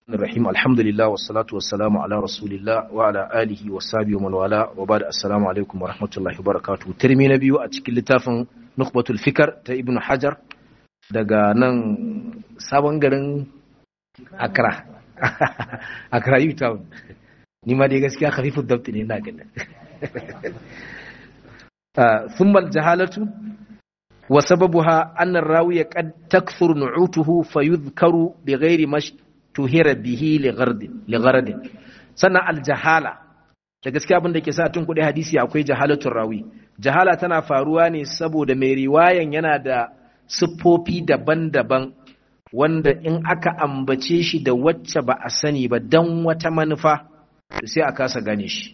الرحيم الحمد لله والصلاة والسلام على رسول الله وعلى آله وصحبه ومن والاه وبعد السلام عليكم ورحمة الله وبركاته ترمي نبيو أتكل لتافن نخبة الفكر تا ابن حجر daga nan sabon garin Accra Accra U-Town ni ma dai gaskiya khafifu dabti ne ina ganin ثم الجهالة وسببها أن الراوي قد تكثر نعوته فيذكر بغير ما اشتهر به لغرض لغرض سنة الجهالة da gaskiya abin da ke sa tun kuɗi hadisi akwai jahalatun rawi jahala tana faruwa ne saboda mai riwayan yana da siffofi daban-daban wanda in aka ambace shi da wacce ba a sani ba don wata manufa sai a kasa gane shi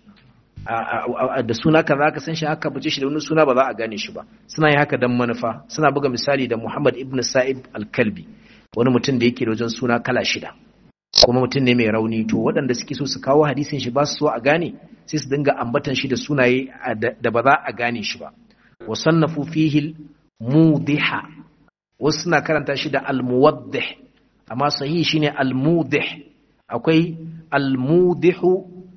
da suna ka za ka san shi haka bace shi da wani suna ba za a gane shi ba suna yi haka don manufa suna buga misali da Muhammad ibn Sa'id al-Kalbi wani mutum da yake da wajen suna kala shida kuma mutum ne mai rauni to waɗanda suke so su kawo hadisin shi ba su so a gane sai su dinga ambatan shi da sunaye da ba za a gane shi ba wa sannafu fihi mudiha wasu suna karanta shi da al-muwaddih amma sahihi shine al-mudih akwai al-mudihu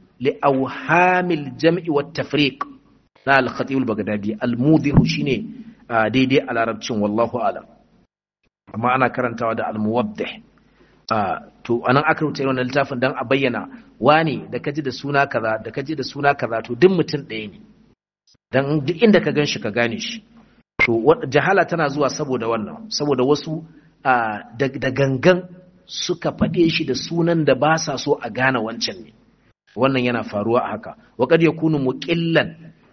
لأوهام الجمع والتفريق نا الخطيب البغدادي الموضح شيني daidai a larabcin wallahu alam amma ana karantawa da almuwaddih to anan aka rubuta wannan littafin dan a bayyana wane da kaji da suna kaza da kaji da suna kaza to duk mutum ɗaya ne dan duk inda ka ganshi ka gane shi to jahala tana zuwa saboda wannan saboda wasu da gangan suka faɗe shi da sunan da ba sa so a gane wancan ne wannan yana faruwa a haka wa kad yakunu muqillan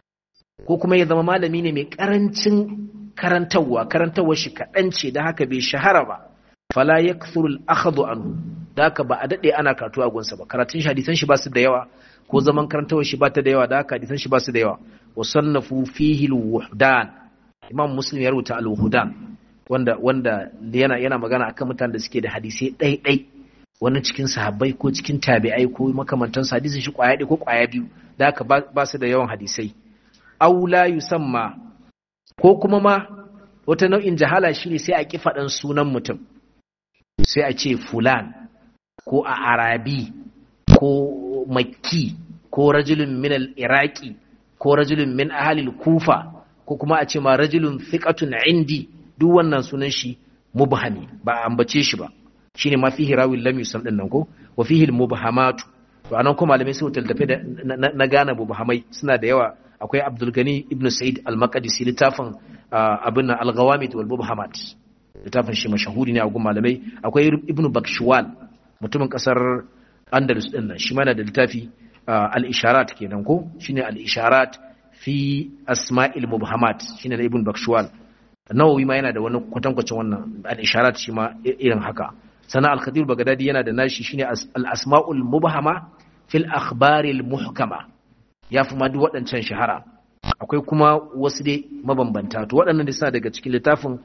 ko kuma ya zama malami ne mai karancin karantarwa karantarwar shi kaɗan ce da haka bai shahara ba fala yakthuru al-akhdhu anhu da haka ba a dade ana karatu a gunsa ba karatun shi hadisan shi ba su da yawa ko zaman karantarwar shi ba ta da yawa da haka hadisan shi ba su da yawa wa sannafu fihi al-wuhdan imam muslim ya rubuta al-wuhdan wanda wanda yana yana magana akan mutanen da suke da hadisai ɗai-ɗai wani cikin sahabbai ko cikin tabi'ai ko makamantan hadisin shi kwaya ɗaya ko kwaya biyu da haka ba su da yawan hadisai aula yusamma ko kuma ma wata nau'in jahala shine sai a ki faɗan sunan mutum sai a ce fulan ko a arabi ko makki ko rajulun min al-iraqi ko rajulun min ahalil kufa ko kuma a ce ma rajulun thiqatun indi duk wannan sunan shi mubhami ba a ambace shi ba shine ma fihi rawin lam yusam din nan ko wa fihi al-mubhamatu to anan kuma malamai sai tallafe da na gane mubhamai suna da yawa akwai Abdul Gani ibn Sa'id al-Maqdisi littafin abin al-Ghawamid wal Mubhamat littafin shi mashahuri ne a gun malamai akwai Ibn Bakshwal mutumin kasar Andalus din nan shi ma da littafi al-Isharat kenan ko shine al-Isharat fi asma'il mubhamat shine da Ibn Bakshwal Nawawi ma yana da wani kwatankwacin wannan al-Isharat shi ma irin haka sana al-khadir bagadadi yana da nashi shine al-asma'ul mubhama fil akhbaril muhkama yafi ma duk waɗancan shahara akwai kuma wasu dai mabambanta to waɗannan da suna daga cikin littafin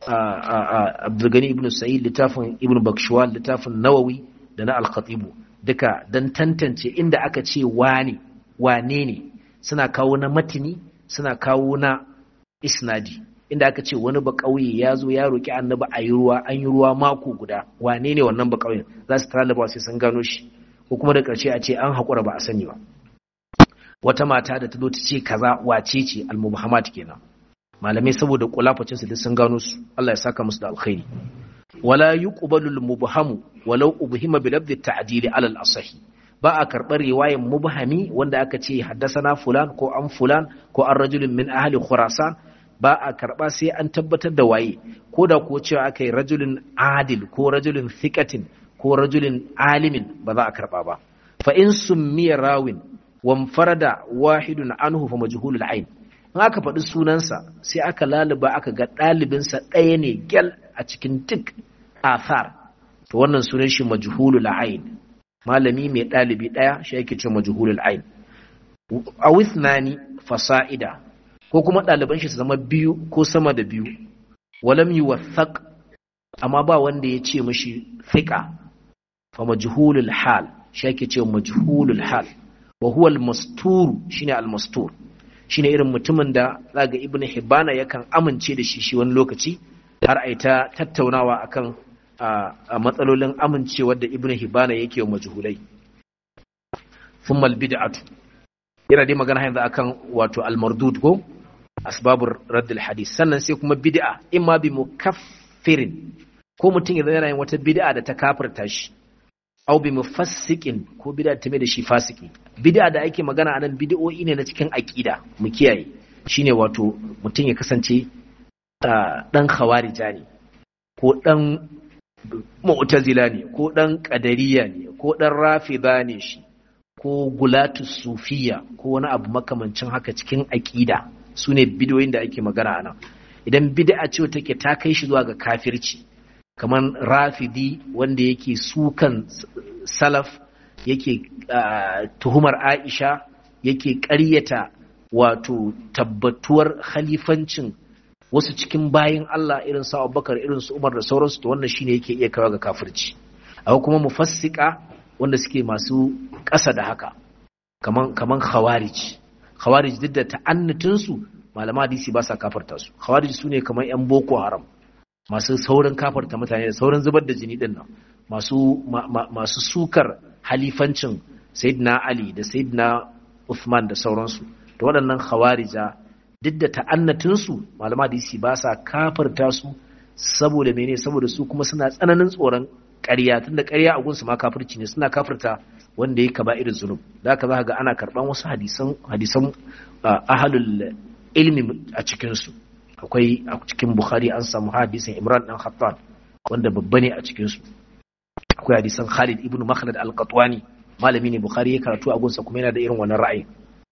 Abdulgani ibn Sa'id littafin Ibn Bakshwal littafin Nawawi da na al-Khatib duka dan tantance inda aka ce wane wane ne suna kawo na matini suna kawo na isnadi inda aka ce wani bakauye ya zo ya roƙi annabi a yi ruwa an yi ruwa mako guda wane ne wannan bakauyen za su talaba sai sun gano shi ko kuma da ƙarshe a ce an haƙura ba a sani ba wata mata da ta zo ta ce kaza wace ce almuhammad kenan malamai saboda kulafacin su duk sun gano su Allah ya saka musu da alkhairi wala yuqbalu almubhamu walau ubhima bi lafzi ta'dili ala al-asahi ba a karɓar riwayan mubhami wanda aka ce haddasana fulan ko an fulan ko an rajulun min ahli khurasan ba a karɓa sai an tabbatar da waye ko da ko cewa aka yi rajulun adil ko rajulun thiqatin ko rajulun alimin ba za a karɓa ba fa in summiya rawin wan farada wahidun anhu fa majhulul ain in aka faɗi sunansa sai aka laluba aka ga ɗalibinsa ɗaya ne gyal a cikin duk athar to wannan sunan shi majhulul ain malami mai ɗalibi ɗaya shi ake ce majhulul ain a withnani fasa'ida ko kuma ɗaliban shi su zama biyu ko sama da biyu walam yi wathaq amma ba wanda ya ce mashi fiqa fa majhulul hal shi ake ce majhulul hal wa huwa al-mastur shine al-mastur shine irin mutumin da zaga ibn hibbana yakan amince da shi shi wani lokaci har ai ta tattaunawa akan a matsalolin amincewar da ibn hibana yake wa majhulai thumma albid'atu yana dai magana yanzu akan wato almardud ko asbabur radd alhadith sannan sai kuma bid'a imma bi mukaffirin ko mutum idan yana yin wata bid'a da ta kafirta shi aw bi mufassiqin ko bid'a ta mai da shi fasiki bid'a da ake magana anan bid'o'i ne na cikin aqida mu kiyaye shine wato mutum ya kasance dan khawarija ne ko dan mu'tazila ne ko dan qadariya ne ko dan rafida ne shi ko gulatu sufiya ko wani abu makamancin haka cikin aqida sune bid'o'in da ake magana anan idan bid'a ce take ta kai shi zuwa ga kafirci kamar rafidi wanda yake sukan salaf yake tuhumar aisha yake ƙaryata wato tabbatuwar khalifancin wasu cikin bayin Allah irin su Abubakar irin su Umar da sauransu to wannan shine yake iya kawo ga kafirci akwai kuma mufassika wanda suke masu ƙasa da haka kaman kaman khawarij khawarij duk da ta'annutin su malama hadisi ba sa kafarta su khawarij sune kaman yan boko haram masu saurin kafarta mutane da saurin zubar da jini din nan masu masu sukar halifancin sayyidina Ali da sayyidina Uthman da sauransu da waɗannan khawarija duk da ta'annatinsu malama hadisi ba sa kafarta su saboda mene saboda su kuma suna tsananin tsoron ƙarya tunda ƙarya a gunsu ma kafirci ne suna kafirta wanda ya kaba irin zunub da haka za ga ana karɓan wasu hadisan hadisan ahalul ilmi a cikinsu akwai a cikin bukhari an samu hadisin imran dan khattab wanda babba ne a cikinsu akwai hadisan khalid ibn makhlad al-qatwani malami ne bukhari ya karatu a gunsa kuma yana da irin wannan ra'ayi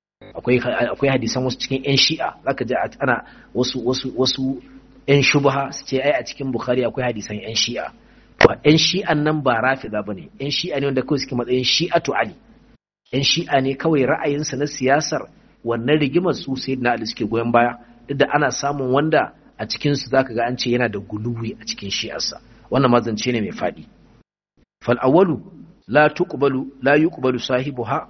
akwai hadisan wasu cikin 'yan shi'a zaka ji ana wasu wasu wasu 'yan shubha su ce ai a cikin bukhari akwai hadisan 'yan shi'a to 'yan shi'an nan ba rafida bane 'yan shi'a ne wanda kawai suke matsayin shi'atu ali 'yan shi'a ne kawai ra'ayinsa na siyasar wannan rigimar su sai na ali suke goyon baya duk da ana samun wanda a cikin su zaka ga an ce yana da guluwi a cikin shi'arsa wannan mazance ne mai fadi fal awwalu la tuqbalu la yuqbalu sahibuha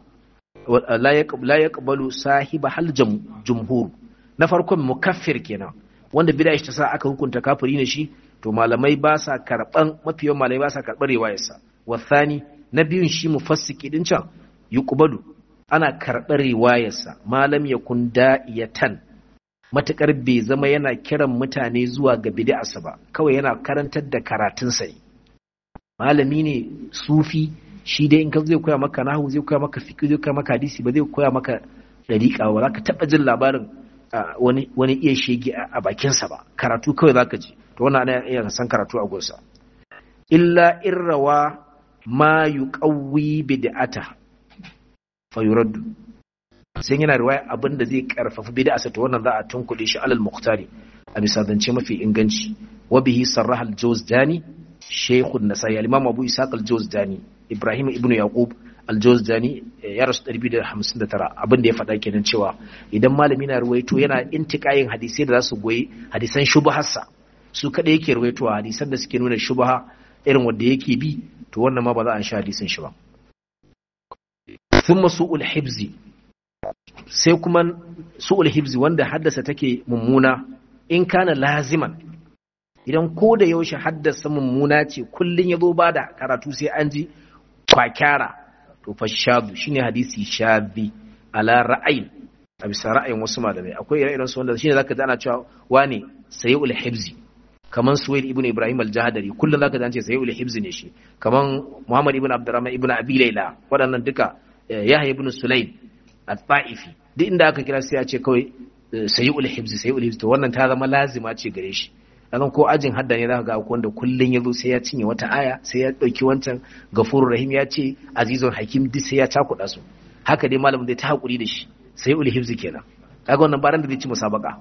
la yaqbalu sahiba hal jumhur na farkon mukaffir kenan wanda bid'a ta sa aka hukunta kafiri ne shi to malamai ba sa karban mafiyan malamai ba sa karbar riwayarsa wathani na biyun shi mufassiki din can yuqbalu ana karbar riwayarsa malam yakun da'iyatan matakar bai zama yana kiran mutane zuwa ga bid'arsa ba kawai yana karantar da karatun sa malami ne sufi shi dai in ka zai koya maka nahu zai koya maka fiqh zai koya maka hadisi ba zai koya maka dariqa ba zaka taba jin labarin wani wani iya shege a bakin sa ba karatu kawai zaka ji to wannan ana iya san karatu a gunsa illa irrawa ma yuqawwi bid'ata fa yuraddu sai yana riwaya abin da zai karfafa bid'a sa to wannan za a tunkuɗe shi alal muqtari a bisa zance mafi inganci wa bihi sarraha al-jawzdani shaykhun nasai al-imam abu isaq al-jawzdani Ibrahim ibn Yaqub al-Jawzani ya rasu 259 abin da ya faɗa kenan cewa idan malami na ruwaito yana intikayin hadisai da za su goyi hadisan shubharsa su kada yake ruwaitowa hadisan da suke nuna shubha irin wanda yake bi to wannan ma ba za a sha hadisin shi ba thumma su'ul hibzi sai kuma su'ul hibzi wanda haddasa take mummuna in kana laziman idan ko da yaushe haddasa mummuna ce kullun ya zo bada karatu sai an ji kwakyara to fa shadu shine hadisi shadhi ala ra'ayin a bisa ra'ayin wasu malamai akwai ire-iren su wanda shine zaka ji ana cewa wane sayyul hibzi kaman suwaid ibnu ibrahim al-jahdari kullun zaka ji an ce sayyul hibzi ne shi kaman muhammad ibnu abdurrahman ibnu abi layla waɗannan duka yahya ibnu sulaim at-ta'ifi duk inda aka kira sai ya ce kawai sayyul hibzi sayyul hibzi to wannan ta zama lazima ce gare shi dan ko ajin hadda ne zaka ga akwai wanda kullun yazo sai ya cinye wata aya sai ya dauki wancan gafurur rahim ya ce azizun hakim duk sai ya cakuɗa su haka dai malamin zai ta hakuri da shi sai ul hifzi kenan kaga wannan baran da zai ci musabaka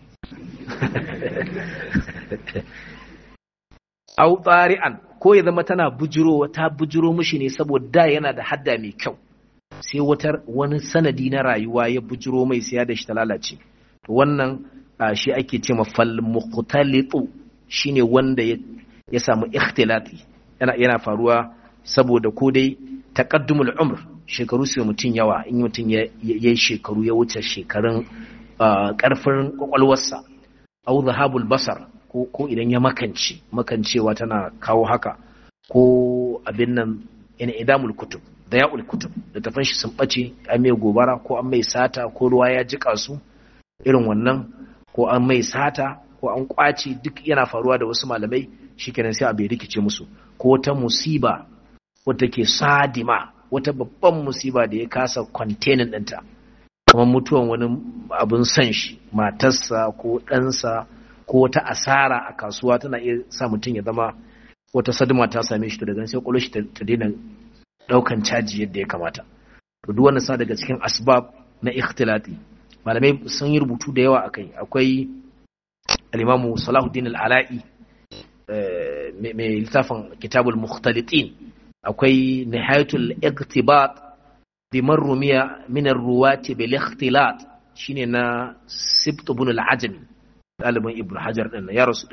au tari'an ko ya zama tana bujiro ta bujiro mishi ne saboda da yana da hadda mai kyau sai wata wani sanadi na rayuwa ya bujiro mai sai ya da shi ta lalace wannan shi ake ce ma fal muqtalitu shine wanda ya samu ikhtilati yana yana faruwa saboda ko dai taqaddumul umr shekaru sai mutun yawa in mutun ya yi shekaru ya wuce shekarun karfin kwakwalwarsa au zahabul basar ko ko idan ya makance makancewa tana kawo haka ko abin nan ina idamul kutub da ya'ul kutub da tafan shi sun bace an mai gobara ko an mai sata ko ruwa ya jika su irin wannan ko an mai sata ko an kwace duk yana faruwa da wasu malamai shikenan sai abu ya rikice musu ko wata musiba wata ke sadima wata babban musiba da ya kasa containing ɗinta kamar mutuwan wani abin son shi matarsa ko ɗansa ko wata asara a kasuwa tana iya sa mutum ya zama wata sadima ta same shi to daga sai kwallo shi ta daina ɗaukan caji yadda ya kamata to duk wannan sa daga cikin asbab na ikhtilati malamai sun yi rubutu da yawa akai akwai al-imamu Salahuddin al-Ala'i mai littafin kitabul mukhtalitin akwai nihayatul iktibat bi marrumiya min ar-ruwati bil ikhtilat shine na sibt ibn al-ajami dalibin ibn hajar din ya rasu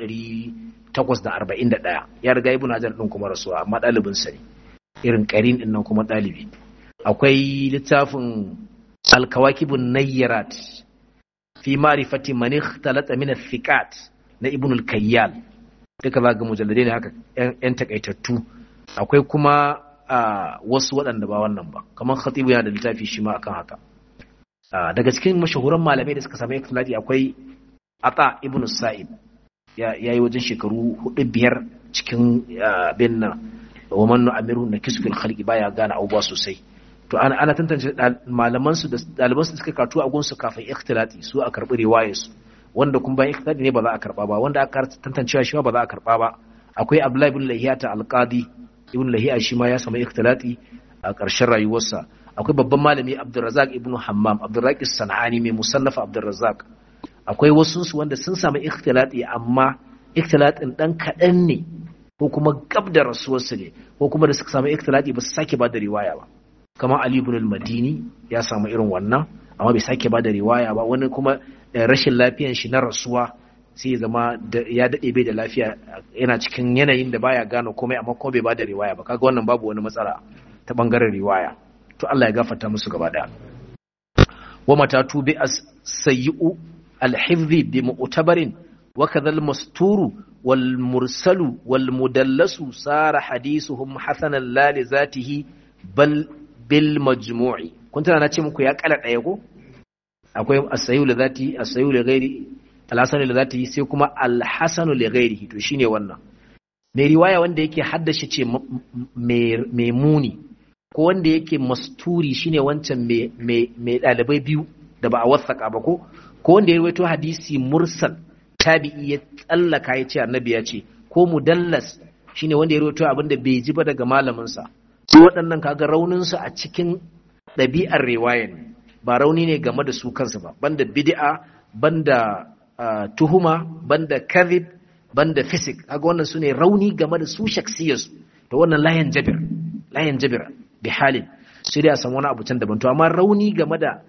841 ya riga ibn hajar din kuma rasuwa amma dalibin sa ne irin qarin din nan kuma dalibi akwai littafin al-kawakibun nayyarat fi ma'rifati man ikhtalata min al-thiqat na ibn al-kayyal duka za ga mujalladai ne haka yan takaitattu akwai kuma wasu waɗanda ba wannan ba kamar khatibu yana da littafi shi ma akan haka daga cikin mashahuran malamai da suka samu ikhtilati akwai ata ibn sa'ib ya yi wajen shekaru hudu biyar cikin bin nan wa man amiru na kisfil khalqi baya gane abubuwa sosai to ana ana tantance malaman su da ɗaliban su suka katu a gunsu kafin ikhtilati su a karbi riwayar su wanda kuma bayan ikhtilati ne ba za a karba ba wanda aka tantancewa shi ba za a karba ba akwai abdullahi ibn lahiyata alqadi ibn lahiya shi ma ya samu ikhtilati a ƙarshen rayuwarsa akwai babban malami abdurrazzaq ibn hammam abdurraqis sanani mai musallafa abdurrazzaq akwai wasu su wanda sun samu ikhtilati amma ikhtilatin dan kaɗan ne ko kuma gab da rasuwarsu ne ko kuma da suka samu ikhtilati ba su sake ba da riwaya ba kamar ali ibn al-madini ya samu irin wannan amma bai sake ba da riwaya ba wani kuma rashin lafiyan shi na rasuwa sai zama ya daɗe bai da lafiya yana cikin yanayin da baya gane komai amma ko bai ba da riwaya ba kaga wannan babu wani matsala ta bangaren riwaya to Allah ya gafarta musu gaba daya wa matatu bi as-sayyi'u al-hifdhi bi mu'tabarin wa kadha al-masturu wal mursalu wal mudallasu sara hadithuhum hasanan la li zatihi bal bil majmu'i kun tana na ce muku ya kala daya ko akwai as-sayyi'u li zati as-sayyi'u li ghairi al-hasanu li zatihi sai kuma al-hasanu li ghairihi to shine wannan mai riwaya wanda yake haddace ce mai muni ko wanda yake masturi shine wancan mai ɗalibai biyu da ba a wasaka ba ko ko wanda ya rawaito hadisi mursal tabi'i ya tsallaka ya ce annabi ya ce ko mudallas shine wanda ya rawaito abin da bai ji ba daga malaminsa su waɗannan kaga rauninsu a cikin ɗabi'ar riwaya ne ba rauni ne game da su kansu ba banda bid'a banda tuhuma banda kadhib banda fisik kaga wannan su ne rauni game da su shaksiyarsu to wannan layan jabir layan jabir bi halin sai dai a san wani abu can daban to amma rauni game da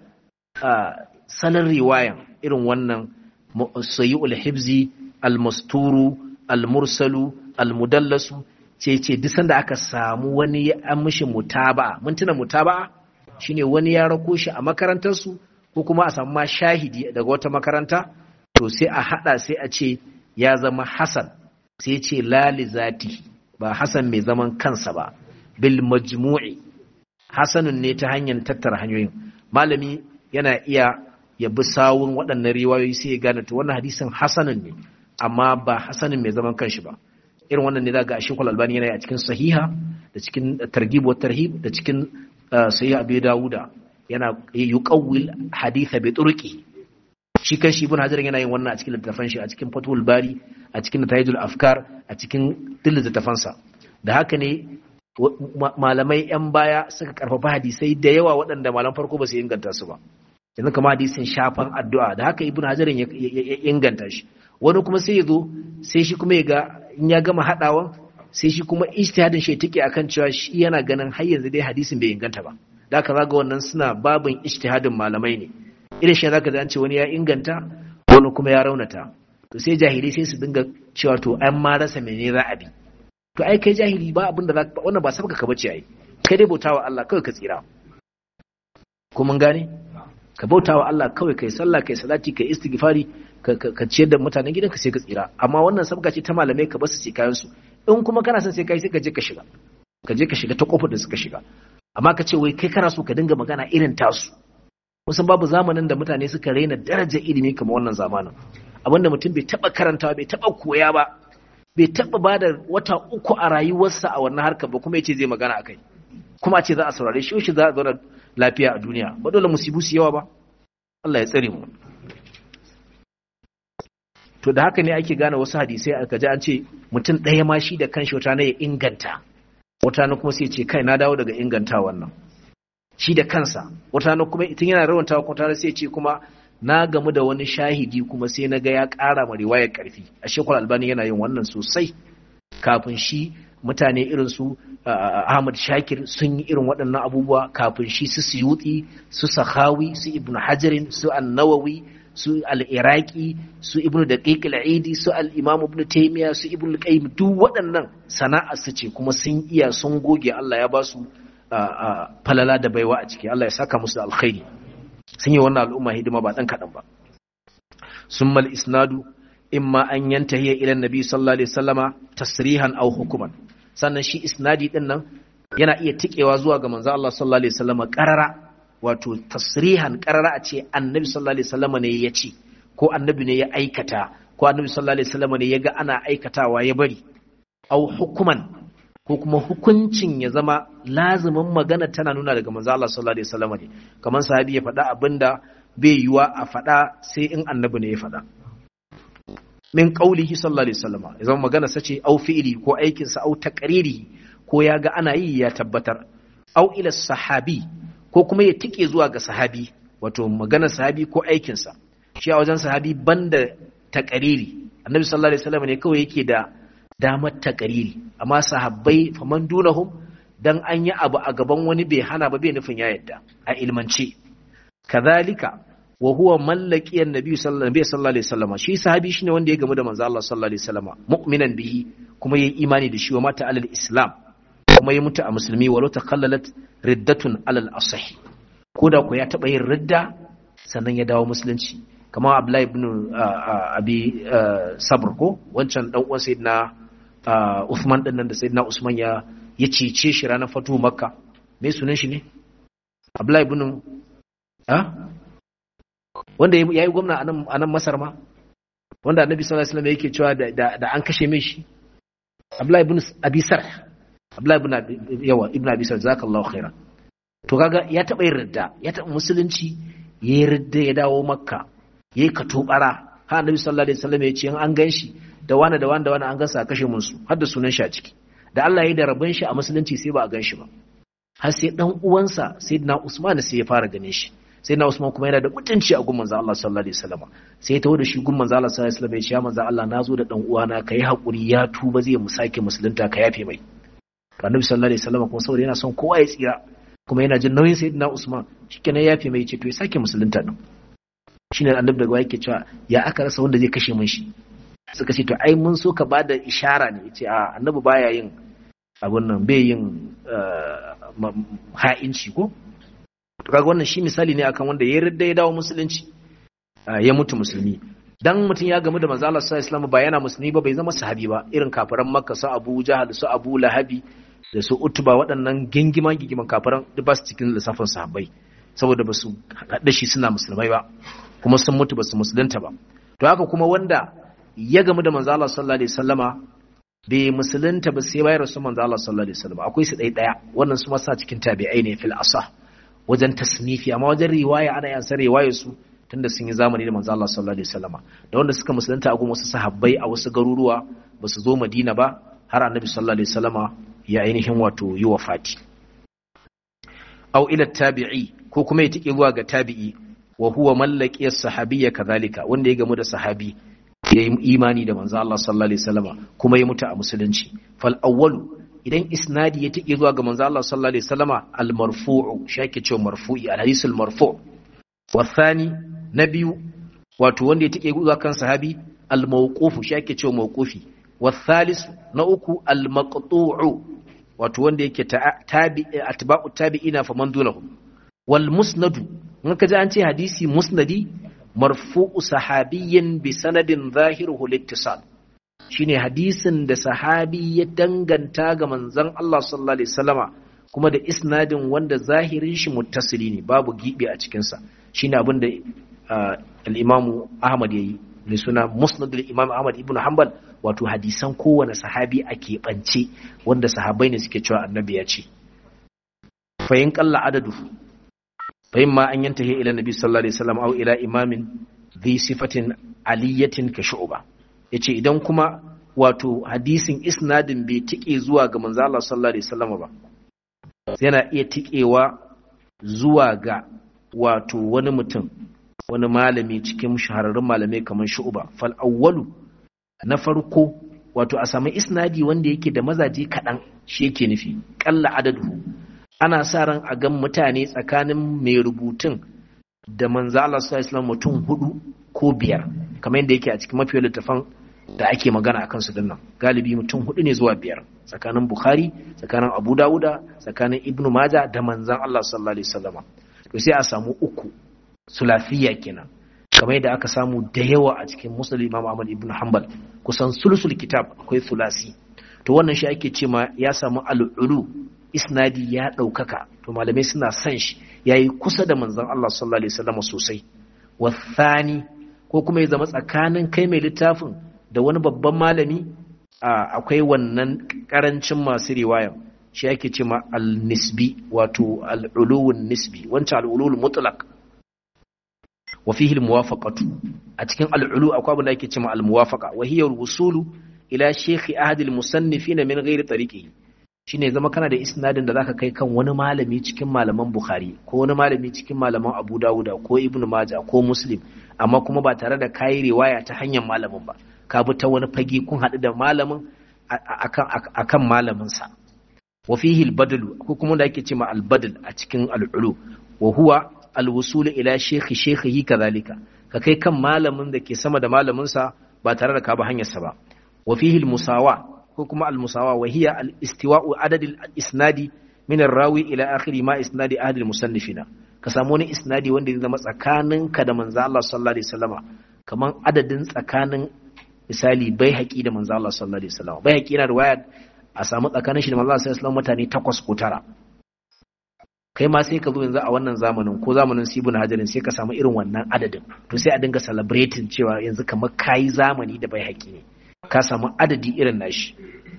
sanin riwayan irin wannan sayyul hibzi almasturu almursalu almudallasu ce ce duk sanda aka samu wani ya an mishi mutaba'a mun tuna mutaba'a shine wani ya rako shi a makarantar su ko kuma a samu ma shahidi daga wata makaranta to sai a hada sai a ce ya zama hasan sai ce lali zati ba hasan mai zaman kansa ba bil majmu'i hasanun ne ta hanyar tattara hanyoyin malami yana iya ya bi sawun waɗannan riwayoyi sai ya gane to wannan hadisin hasanun ne amma ba hasanun mai zaman kanshi ba irin wannan ne za ga ashekul albani yana a cikin sahiha da cikin targhib wa tarhib da cikin sahih abi dawuda yana yuqawwil haditha bi turqi shi kan shi ibn hajar yana yin wannan a cikin littafan shi a cikin fatul bari a cikin natayijul afkar a cikin duk littafansa da haka ne malamai yan baya suka karfafa hadisai da yawa waɗanda malam farko ba su inganta su ba yanzu kama hadisin shafan addu'a da haka ibn hajar ya inganta shi wani kuma sai ya zo sai shi kuma ya ga in ya gama haɗawan sai shi kuma ijtihadin shi take akan cewa shi yana ganin har yanzu dai hadisin bai inganta ba da haka zaga wannan suna babin ijtihadin malamai ne irin shi zaka an ce wani ya inganta wani kuma ya raunata to sai jahilai sai su dinga cewa to an ma rasa mene za a bi to ai kai jahili ba abin da wannan ba sabaka ka bace ai kai dai bautawa Allah kawai ka tsira ko mun gane ka bautawa Allah kawai kai sallah kai salati kai istighfari ka ciyar da mutanen gidanka sai ka tsira amma wannan sabga ce ta malamai ka basu sai kayan su in kuma kana son sai kai sai ka je ka shiga ka je ka shiga ta kofar da suka shiga amma ka ce wai kai kana so ka dinga magana irin tasu musan babu zamanin da mutane suka raina darajar ilimi kamar wannan zamanin abinda mutum bai taba karantawa bai taba koya ba bai taba ba da wata uku a rayuwarsa a wannan harkar ba kuma yace zai magana akai kuma ce za a saurare shi shi za a zauna lafiya a duniya ba dole musibu su yawa ba Allah ya tsare mu to da haka ne ake gane wasu hadisai aka ji an ce mutum ɗaya ma shi da kanshi wata na ya inganta wata na kuma sai ce kai na dawo daga inganta wannan shi da kansa wata na kuma itin yana rawanta kuma tare sai ce kuma na gamu da wani shahidi kuma sai na ga ya ƙara ma riwayar ƙarfi a shekul albani yana yin wannan sosai kafin shi mutane irin su ahmad shakir sun yi irin waɗannan abubuwa kafin shi su suyuti su sahawi su ibnu hajarin su annawawi su al-iraqi su ibnu daqiq al-aidi su al-imam ibn taymiya su ibnu al-qayyim duk waɗannan sana'a su ce kuma sun iya sun goge Allah ya ba su falala da baiwa a ciki Allah ya saka musu alkhairi sun yi wannan al'umma hidima ba dan kadan ba summa al-isnadu imma an yantahi ila nabi sallallahu alaihi wasallama tasrihan aw hukuman sannan shi isnadi din nan yana iya tikewa zuwa ga manzo Allah sallallahu alaihi wasallama qarara wato tasrihan qarara a ce annabi sallallahu alaihi wasallama ne ya ce ko annabi ne ya aikata ko annabi sallallahu alaihi wasallama ne ya ga ana aikatawa ya bari aw hukuman ko kuma hukuncin ya zama lazimin magana tana nuna daga manzo Allah sallallahu alaihi wasallama ne kamar sahabi ya faɗa abinda bai yiwa a faɗa sai in annabi ne ya faɗa min qaulihi sallallahu alaihi wasallam ya zama magana sace au fi'li ko aikin sa au taqriri ko ya ga ana yi ya tabbatar au ila sahabi ko kuma ya tike zuwa ga sahabi wato magana sahabi ko aikin sa shi a wajen sahabi banda taqriri annabi sallallahu alaihi wasallam ne kawai yake da damar taqriri amma sahabbai faman dunahum dan an yi abu a gaban wani bai hana ba bai nufin ya yadda a ilmance kadhalika wa huwa mallaki annabi sallallahu alaihi wasallam shi sahabi shine wanda ya gamu da manzo Allah sallallahu alaihi wasallam mu'minan bihi kuma yayi imani da shi wa mata alal islam kuma ya mutu a musulmi walau takallalat riddatun alal asahi ko da ko ya taba yin ridda sannan ya dawo musulunci kamar Abdullahi ibn Abi Sabr ko wancan dan uwan sayyidina Uthman din nan da sayyidina Usman ya ya cece shi ranar fatu Makka me sunan shi ne Abdullahi ibn ah wanda ya yi gwamna a nan masar ma wanda annabi sallallahu alaihi wasallam yake cewa da an kashe mai shi abdullahi ibn abi sarh abdullahi ibn yawa ibn abi sarh jazakallahu khaira to kaga ya taba yin ridda ya taba musulunci ya yi ridda ya dawo makka yayi katobara ha annabi sallallahu alaihi wasallam ya ce an gan shi da wani da wani da wani an gansa a kashe mun su har da sunan shi a ciki da Allah ya yi da rabon shi a musulunci sai ba a gan shi ba har sai dan uwansa sayyidina usman sai ya fara ganin shi sai na Usman kuma yana da mutunci a gun manzo Allah sallallahu alaihi wasallam sai ya tawo da shi gun manzo Allah sallallahu alaihi wasallam ya ce manzo Allah nazo da dan uwana kai hakuri ya tuba zai mu sake musulunta ka yafe mai to annabi sallallahu alaihi wasallam kuma saboda yana son kowa ya tsira kuma yana jin nauyin sayyidina Usman shikenan ya yafe mai ce to ya sake musulunta din shine annabi daga yake cewa ya aka rasa wanda zai kashe mun shi suka ce to ai mun so ka bada ishara ne yace a annabi baya yin abun nan bai yin ha'inci ko kaga wannan shi misali ne akan wanda ya yarda ya dawo musulunci ya mutu musulmi dan mutum ya gamu da manzo Allah sallallahu alaihi wasallam ba yana musulmi ba bai zama sahabi ba irin kafiran makka su Abu Jahal su Abu Lahabi da su Utba waɗannan gingiman gingiman kafiran duk ba su cikin lissafin sahabbai saboda ba su haɗa shi suna musulmai ba kuma sun mutu ba su musulunta ba to haka kuma wanda ya gamu da manzo Allah sallallahu alaihi wasallama bai musulunta ba sai bayar su manzo Allah sallallahu alaihi wasallam akwai su ɗaya ɗaya wannan su ma sa cikin tabi'ai ne fil asah wajen tasnifi amma wajen riwaya ana yin san riwayar su tunda sun yi zamani da manzo Allah sallallahu alaihi wasallama da wanda suka musulunta a gun wasu sahabbai a wasu garuruwa ba su zo Madina ba har annabi sallallahu alaihi wasallama ya ainihin wato yi wafati aw ila tabi'i ko kuma ya tike zuwa ga tabi'i wa huwa mallaki as-sahabiyya kadhalika wanda ya gamu da sahabi ya yi imani da manzo Allah sallallahu alaihi wasallama kuma ya mutu a musulunci fal awwalu idan isnadi ya tike zuwa ga manzo Allah sallallahu alaihi wasallama al marfu'u shake cewa marfu'i al hadith al marfu' wa thani na biyu wato wanda ya tike zuwa kan sahabi al mawqufu shake cewa mawqufi wa thalith na uku al maqtu'u wato wanda yake tabi atba'u tabi'ina faman dunahum wal musnadu in ka ji an ce hadisi musnadi marfu'u sahabiyyin bi sanadin zahiruhu littisal shine hadisin da sahabi ya danganta ga manzon Allah sallallahu alaihi wasallama kuma da isnadin wanda zahirin shi muttasili ne babu gibi a cikin sa shine abin da al-Imam Ahmad yayi mai suna Musnad al-Imam Ahmad ibn Hanbal wato hadisan kowane sahabi a keɓance wanda sahabai ne suke cewa annabi ya ce fayin kalla adadu fayin ma an yanta ila nabi sallallahu alaihi wasallam au ila imamin dhi sifatin aliyatin ka shu'ba yace idan kuma wato hadisin isnadin bai tike zuwa ga manzo Allah sallallahu alaihi wasallam ba yana iya tikewa zuwa ga wato wani mutum wani malami cikin shahararrun malamai kamar shu'ba fal awwalu na farko wato a sami isnadi wanda yake da mazaje kaɗan shi yake nufi ƙalla adadu ana sa ran a gan mutane tsakanin mai rubutun da manzo Allah sallallahu mutum hudu ko biyar kamar yadda yake a cikin mafi littafan da ake magana akan su dinnan galibi mutum hudu ne zuwa biyar tsakanin Bukhari tsakanin Abu Dawuda tsakanin Ibn Majah da manzon Allah sallallahu alaihi wasallama to sai a samu uku sulafiya kenan kamar yadda aka samu da yawa a cikin musulun imam ahmad ibn hanbal kusan sulsul kitab akwai sulasi to wannan shi ake ce ma ya samu al'ulu isnadi ya ɗaukaka to malamai suna son shi ya yi kusa da manzon Allah sallallahu alaihi wasallam sosai wasani ko kuma ya zama tsakanin kai mai littafin da wani babban malami akwai wannan karancin masu riwaya shi ake ce ma al-nisbi wato al-uluwun nisbi wancan al-ulul mutlaq wa fihi al-muwafaqatu a cikin al-ulu akwai abin da ake cewa al-muwafaqa wa hiya al-wusulu ila shaykh ahad al-musannifin min ghairi tariqihi shine zama kana da isnadin da zaka kai kan wani malami cikin malaman bukhari ko wani malami cikin malaman abu dawuda ko ibnu majah ko muslim amma kuma ba tare da kayi riwaya ta hanyar malamin ba ka bi ta wani fage kun haɗu da malamin akan akan malamin sa wa fihi al-badlu ko kuma da ake cewa al-badl a cikin al-ulu wa huwa alwusulu ila shekhi shekhihi kazalika ka kai kan malamin da ke sama da malamin sa ba tare da ka ba hanyarsa ba wa fihi almusawa ko kuma almusawa wa hiya alistiwa'u adad isnadi min rawi ila akhiri ma isnadi ahad almusannifina ka samu wani isnadi wanda zai zama tsakaninka da manzo Allah sallallahu alaihi wasallama kaman adadin tsakanin misali bai haƙi da manzo Allah sallallahu alaihi wasallama bai haƙi na riwaya a samu tsakanin shi da manzo Allah sallallahu alaihi wasallama mutane takwas ko tara kai ma sai ka zo yanzu a wannan zamanin ko zamanin sibun hajarin sai ka samu irin wannan adadin to sai a dinga celebrating cewa yanzu kamar kayi zamani da bai haƙi ne ka samu adadi irin nashi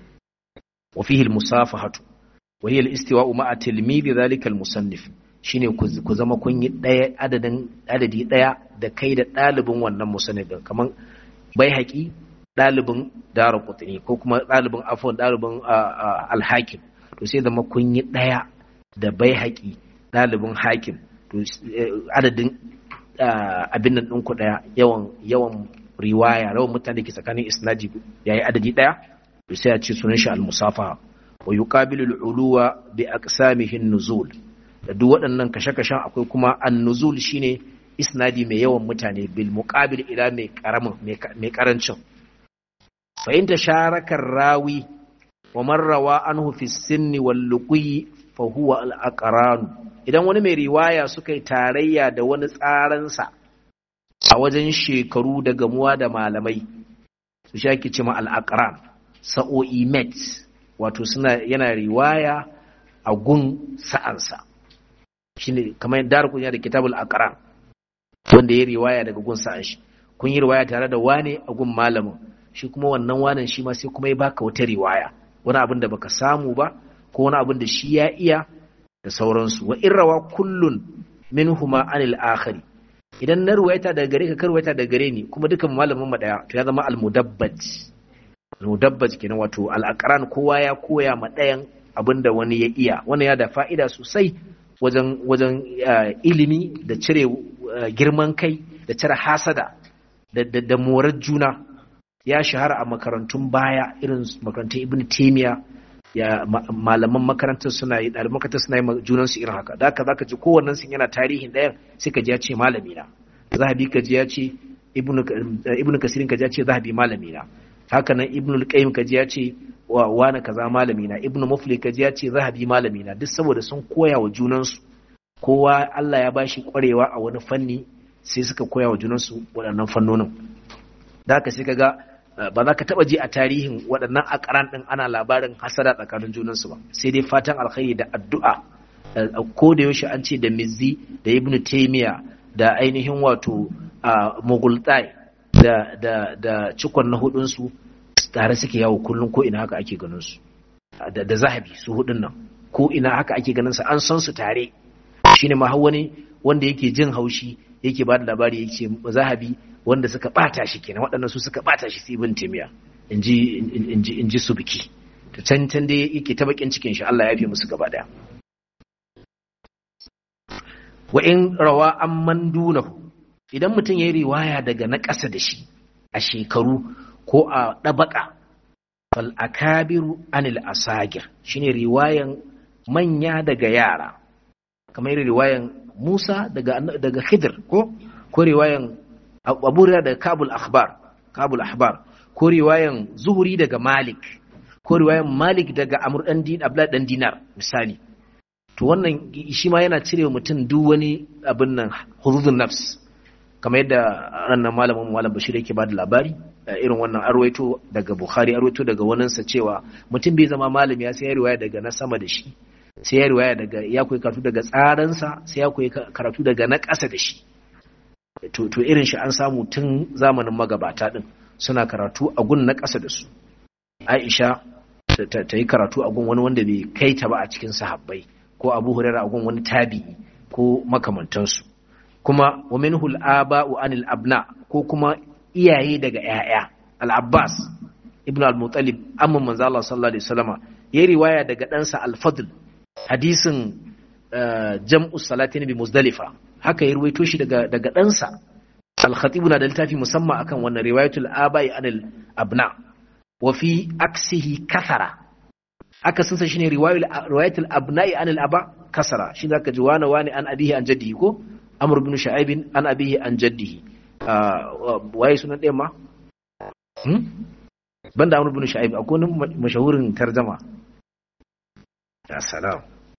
wa fihi al-musafahatu wa hiya al-istiwa'u ma'a tilmidi dhalika al-musannif shine ku zama kun yi daya adadin adadi daya da kai da dalibin wannan musannif kamar bai haƙi dalibin darqutni ko kuma dalibin afwan dalibin al-hakim to sai zama kun yi daya da bai haƙi ɗalibin hakim adadin abin nan ɗinku ɗaya yawan yawan riwaya rawan mutane ke tsakanin isnadi yayi adadi ɗaya to sai a ce sunan shi al-musafa wa yuqabilu al-uluwa bi aqsamihi nuzul da duk waɗannan kashe-kashen akwai kuma an-nuzul shine isnadi mai yawan mutane bil muqabil ila mai karamin mai karancin fa in tasharaka rawi wa man rawa anhu fi sinni wal luqi fahuwa al'aƙaranu idan wani mai riwaya suka yi tarayya da wani tsaransa a wajen shekaru da gamuwa da malamai su sha ki cima al'aƙaran sa'o'i met wato suna yana riwaya a gun sa'ansa shi ne kamar yadda kunya da kitabul aqran wanda ya riwaya daga gun sa'an shi kun yi riwaya tare da wane a gun malamin shi kuma wannan wanan shi ma sai kuma ya baka wata riwaya wani abin da baka samu ba ko wani abin da shi ya iya da sauransu wa irrawa kullun minhuma anil akhari idan na ruwaita daga gare ka karwaita daga gare ni kuma dukan malamin mu daya to ya zama almudabbaj almudabbaj kenan wato al'aqran kowa ya koya ma dayan abin da wani ya iya wannan ya da fa'ida sosai wajen wajen ilimi da cire girman kai da cire hasada da da morar juna ya shahara a makarantun baya irin makarantun ibn taymiya ya malaman makarantar suna yi ɗaliban makarantar suna yi junan su irin haka da haka zaka ji kowannen sun yana tarihin ɗayan sai ka ji ya ce malami na zahabi ka ji ya ce ibnu kasirin ka ji ya ce zahabi malami na haka nan ibnu qayyim ka ji ya ce wa wani kaza malami na ibnu mufli ka ji ya ce zahabi malami na duk saboda sun koya wa junan su kowa Allah ya bashi kwarewa a wani fanni sai suka koya wa junansu waɗannan fannonin da haka sai kaga ba za ka taɓa ji a tarihin waɗannan akaran ɗin ana labarin hasada tsakanin junansu ba sai dai fatan alkhairi da addu'a ko da yaushe an ce da mizzi da ibnu taymiya da ainihin wato mughultai da da da cikon na hudunsu tare suke yawo kullum ko ina haka ake ganin su da zahabi su hudun nan ko ina haka ake ganin su an san su tare shine ma wani wanda yake jin haushi yake ba da labari yake zahabi wanda suka bata shi kenan waɗannan su suka bata shi ibn timiya inji inji inji su biki to can can dai yake ta bakin cikin shi Allah ya yafe musu gaba daya wa in rawa amman dunahu idan mutum ya yi riwaya daga na ƙasa da shi a shekaru ko a ɗabaka fal akabiru anil asagir shine riwayan manya daga yara kamar riwayan Musa daga daga Khidir ko ko riwayan Abu daga Kabul Akhbar Kabul Ahbar ko riwayan Zuhuri daga Malik ko riwayan Malik daga Amr dan Din Abdullah dan Dinar misali to wannan shi ma yana cire mutum duk wani abin nan hududun nafs kamar yadda rannan malamin malam Bashir yake bada labari irin wannan arwaito daga Bukhari arwaito daga waninsa cewa mutum bai zama malami ya sai riwaya daga na sama da shi sai ya riwaya daga ya koyi karatu daga tsaransa sai ya koyi karatu daga na ƙasa da shi to to irin shi an samu tun zamanin magabata din suna karatu a gun na ƙasa da su Aisha ta yi karatu a gun wani wanda bai kai ta ba a cikin sahabbai ko Abu Hurairah a gun wani tabi'i ko makamantansu kuma wa minhu al-aba'u anil abna ko kuma iyaye daga ƴaƴa al-Abbas ibn al-Muttalib amma manzo Allah sallallahu alaihi wasallama yayi riwaya daga ɗansa al-Fadl hadisin jam'u salatin bi muzdalifa haka ya ruwaito shi daga daga ɗansa al-khatib na da littafi musamman akan wannan riwayatul abai anil abna wa fi aksihi kasara aka sun sa shine riwayatul abna'i anil aba kasara shi zaka ji wani wani an abihi an jaddihi ko amr ibn shu'aib an abihi an jaddihi waye sunan ɗayan ma banda amr ibn shu'aib akwai wani mashahurin tarjama ya salam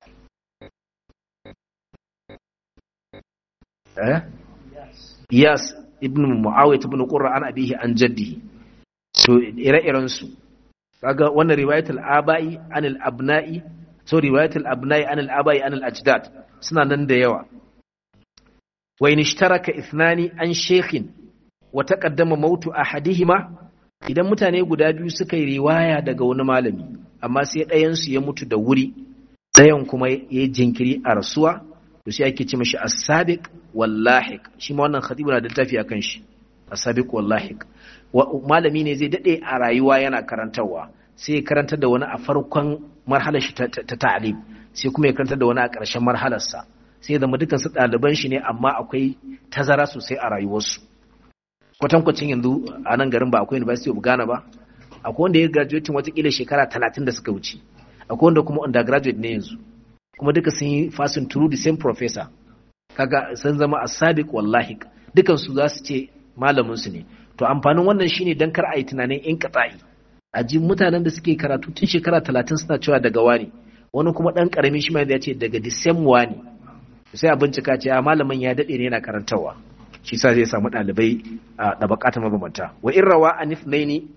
eh Iyas ibn Muawiyah ibn Qurra an abihi an jaddihi to ire-iren su kaga wannan riwayatul abai anil abna'i so riwayatul abna'i anil abai anil ajdad suna nan da yawa wa in ishtaraka ithnani an shaykhin wa taqaddama mautu ahadihima idan mutane guda biyu suka yi riwaya daga wani malami amma sai ɗayan su ya mutu da wuri ɗayan kuma ya jinkiri a rasuwa to sai ake ce mashi as-sabiq wallahiq shi ma wannan khatibu na da littafi akan shi as-sabiq wallahiq malami ne zai dade a rayuwa yana karantarwa sai ya karantar da wani a farkon marhalar shi ta ta'lim sai kuma ya karantar da wani a ƙarshen marhalar sa sai ya zama dukan su ɗaliban shi ne amma akwai tazara sosai a rayuwarsu kwatankwacin yanzu a nan garin ba akwai university of Ghana ba akwai wanda ya graduate watakila shekara talatin da suka wuce akwai wanda kuma undergraduate ne yanzu kuma duka sun yi fasin through the same professor kaga sun zama asabiq wallahi dukan su za su ce malamin su ne to amfanin wannan shine dan kar a yi tunanin in qata'i a ji mutanen da suke karatu tun shekara talatin suna cewa daga wani wani kuma dan karami shi ma ya ce daga the same wani sai a bincika ce a malamin ya dade ne yana karantawa shi sa zai samu ɗalibai a ɗabakata mabambanta wa in rawa an ifnaini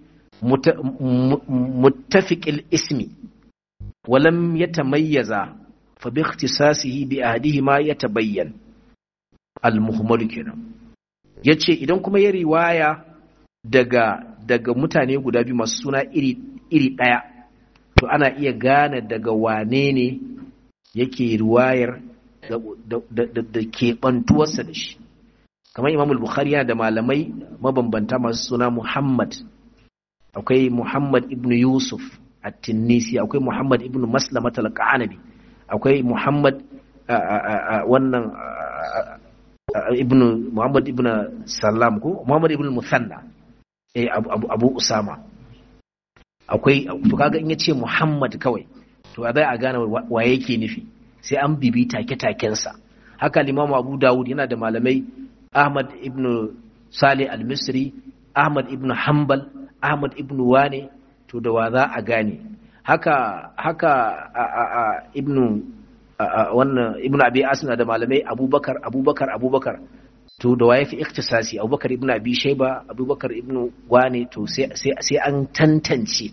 muttafiqil ismi walam yatamayyaza fa bi ikhtisasihi bi ahadihima yatabayyan al muhammadu kenan yace idan kuma ya riwaya daga daga mutane guda biyu masu suna iri iri daya to ana iya gane daga wane ne yake riwayar da keɓantuwarsa da shi kamar imam al-bukhari yana da malamai mabambanta masu suna muhammad akwai muhammad ibn yusuf at-tinnisi akwai muhammad ibn maslamat al-qanabi akwai muhammad wannan ibn muhammad ibn salam ko muhammad ibn musanna eh abu, abu usama akwai to kaga in yace muhammad kawai to a zai a gane wa yake nufi sai an bibi take-takensa haka limamu abu dawud yana da malamai Ahmad ibn Salih al-Misri, Ahmad ibn Hanbal, Ahmad ibn Wane, to da wa za a gane. Haka haka a, a, a, ibn wannan ibn Abi Asim da malamai Abubakar Abubakar Abubakar to da waye fi iktisasi abubakar ibn abi shaiba abubakar ibn wane to sai an tantance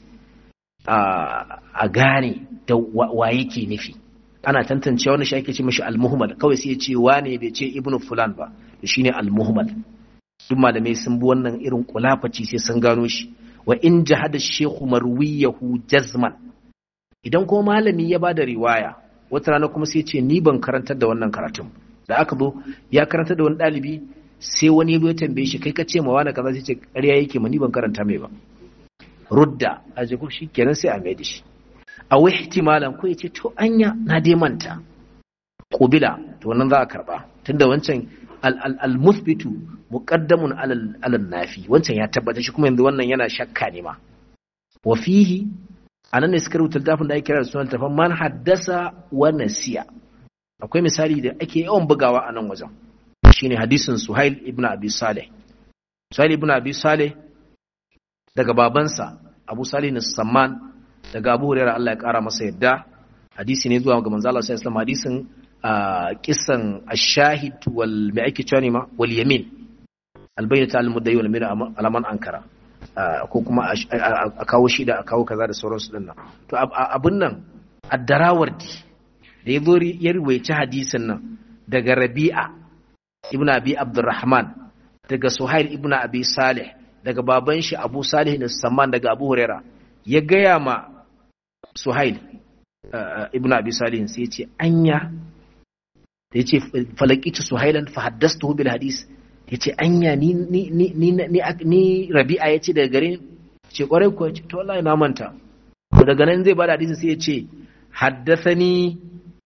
a gane da wa yake nufi ana tantance wani shi ake ce mashi almuhmal kawai sai ya ce wane bai ce ibn fulan ba to shine almuhmal duk malamai sun bi wannan irin kulafaci sai sun gano shi wa in jahada shekhu marwiyahu jazman idan ko malami ya bada riwaya wata rana kuma sai ce ni ban karantar da wannan karatun da aka zo ya karanta da wani ɗalibi sai wani ya tambaye shi kai ka ce ma wani kaza sai ce ƙarya yake ma ni ban karanta mai ba rudda a jiku shi kenan sai a mai da shi a wai ihtimalan ko ya ce to anya na dai manta kubila to wannan za a karba tunda wancan al-muthbitu muqaddamun alal nafi wancan ya tabbata shi kuma yanzu wannan yana shakka ne ma wa fihi anan ne suka rubuta littafin da ake kira da sunan tafan man haddasa wa nasiya akwai misali da ake yawan bugawa a nan wajen shine hadisin Suhail ibn Abi Saleh Suhail ibn Abi Saleh daga babansa Abu Salih Samman daga Abu Hurairah Allah ya kara masa yadda hadisi ne zuwa ga manzo Allah sallallahu alaihi hadisin kisan ash-shahid wal mai ake cewa ne ma wal yamin albayyata al-muddayi wal mira alaman ankara ko kuma a kawo shi da a kawo kaza da sauransu din nan to abun nan addarawardi da ya zo ya ruwaici hadisin nan daga rabi'a ibn abi abdurrahman daga suhail ibn abi salih daga baban shi abu salih na samman daga abu huraira ya gaya ma suhail ibn abi salih sai ya ce anya da ya ce falakitu suhailan fa haddastu bil hadis ya ce anya ni ni ni ni ni rabi'a ya ce daga gare ce kwarai ko ce to wallahi na manta daga nan zai bada hadisi sai ya ce haddathani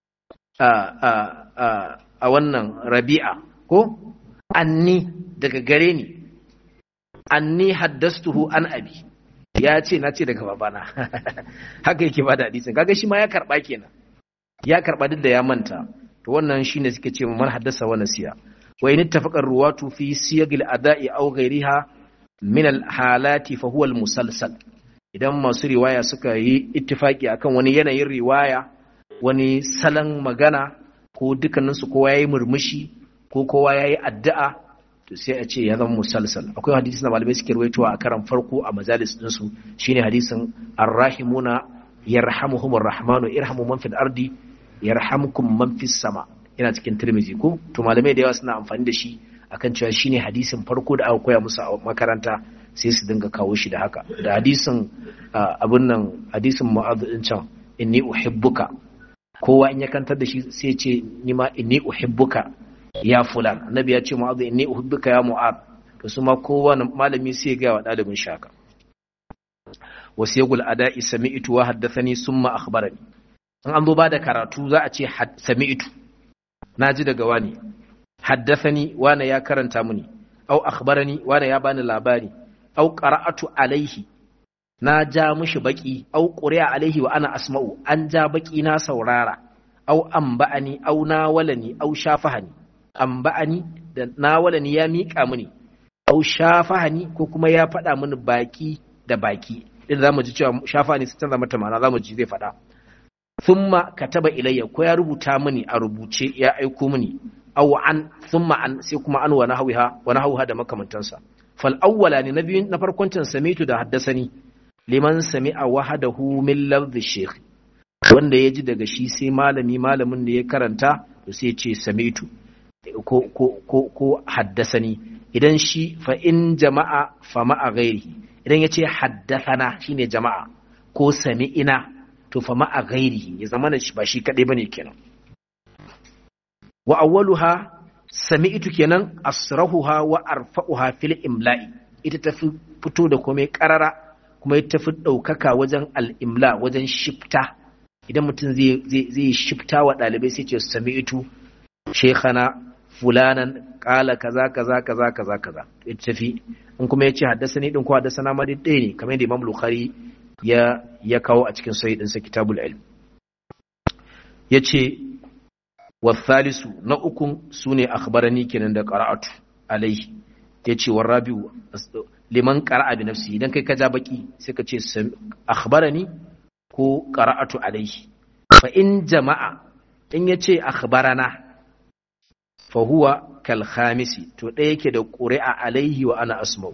a wannan rabi'a ko anni daga gare ni anni haddastuhu an abi ya ce na ce daga babana haka yake bada hadisin kaga shi ma ya karba kenan ya karba duk da ya manta to wannan shine suke ce man haddasa wa nasiya wa in ittafaqa ruwatu fi siyagil ada'i aw ghayriha min al halati fa huwa al musalsal idan masu riwaya suka yi ittifaki akan wani yanayin riwaya wani salon magana ko dukkaninsu kowa ya yi murmushi ko kowa ya yi addu'a to sai a ce ya zama musalsal akwai hadisi na malamai suke ruwaitowa a karan farko a majalis ɗinsu shine hadisin arrahimuna yarhamuhumur rahmanu irhamu man fil ardi yarhamkum man fis sama yana cikin tirmizi ko to malamai da yawa suna amfani da shi akan cewa shine hadisin farko da aka koya musu a makaranta sai su dinga kawo shi da haka da hadisin abun nan hadisin mu'adh din can inni uhibbuka kowa in ya kantar da shi sai ce ni ma inni uhibbuka ya fulan annabi ya ce mu'adh inni uhibbuka ya mu'adh to su ma kowa malami sai ga wa dalibin shaka wasiyagul ada'i sami'tu wa haddathani summa akhbarani in an zo ba da karatu za a ce sami'tu naji daga wani haddathani wani ya karanta muni au akhbarani wani ya bani labari au qara'atu alaihi na ja mushi baki au quri'a alaihi wa ana asma'u an ja baki na saurara au amba'ani au nawalani au shafahani amba'ani da nawalani ya miƙa mini au shafahani ko kuma ya faɗa mini baki da baki idan zamu ji cewa shafahani sai canza mata ma'ana zamu ji zai faɗa thumma kataba ilayya ko ya rubuta mini a rubuce ya aiko mini aw an thumma an sai kuma an wa nahwiha wa nahwiha da makamantansa fal awwala ne na biyun na farkon can samitu da haddasani liman sami'a wahadahu min lafzi shaykh wanda ya ji daga shi sai malami malamin da ya karanta to sai ya ce samitu ko ko ko ko haddasani idan shi fa in jama'a fa ma'a ghairihi idan ya ce haddasana shine jama'a ko sami'ina to fa ma'a ghairihi ya zama ba shi kadai bane kenan wa awwaluha sami'tu kenan asrahuha wa arfa'uha fil imla'i ita tafi fito da komai karara kuma ita tafi daukaka wajen al-imla wajen shifta idan mutum zai zai shifta wa dalibai sai ce sami'tu shaykhana fulanan qala kaza kaza kaza kaza kaza ita tafi in kuma yace haddasani din ko haddasana ma dai ne kamar yadda Imam Bukhari ya ya kawo a cikin sahih ɗinsa kitabul ilm yace والثالث na ukun sune akhbarani kenan da qara'atu alaihi yace warabiu liman qara'a bi nafsi idan kai ka ja baki sai ka ce akhbarani ko qara'atu alaihi fa in jama'a in yace akhbarana fa huwa kal khamisi to ɗaya yake da ƙuri'a alaihi wa ana asma'u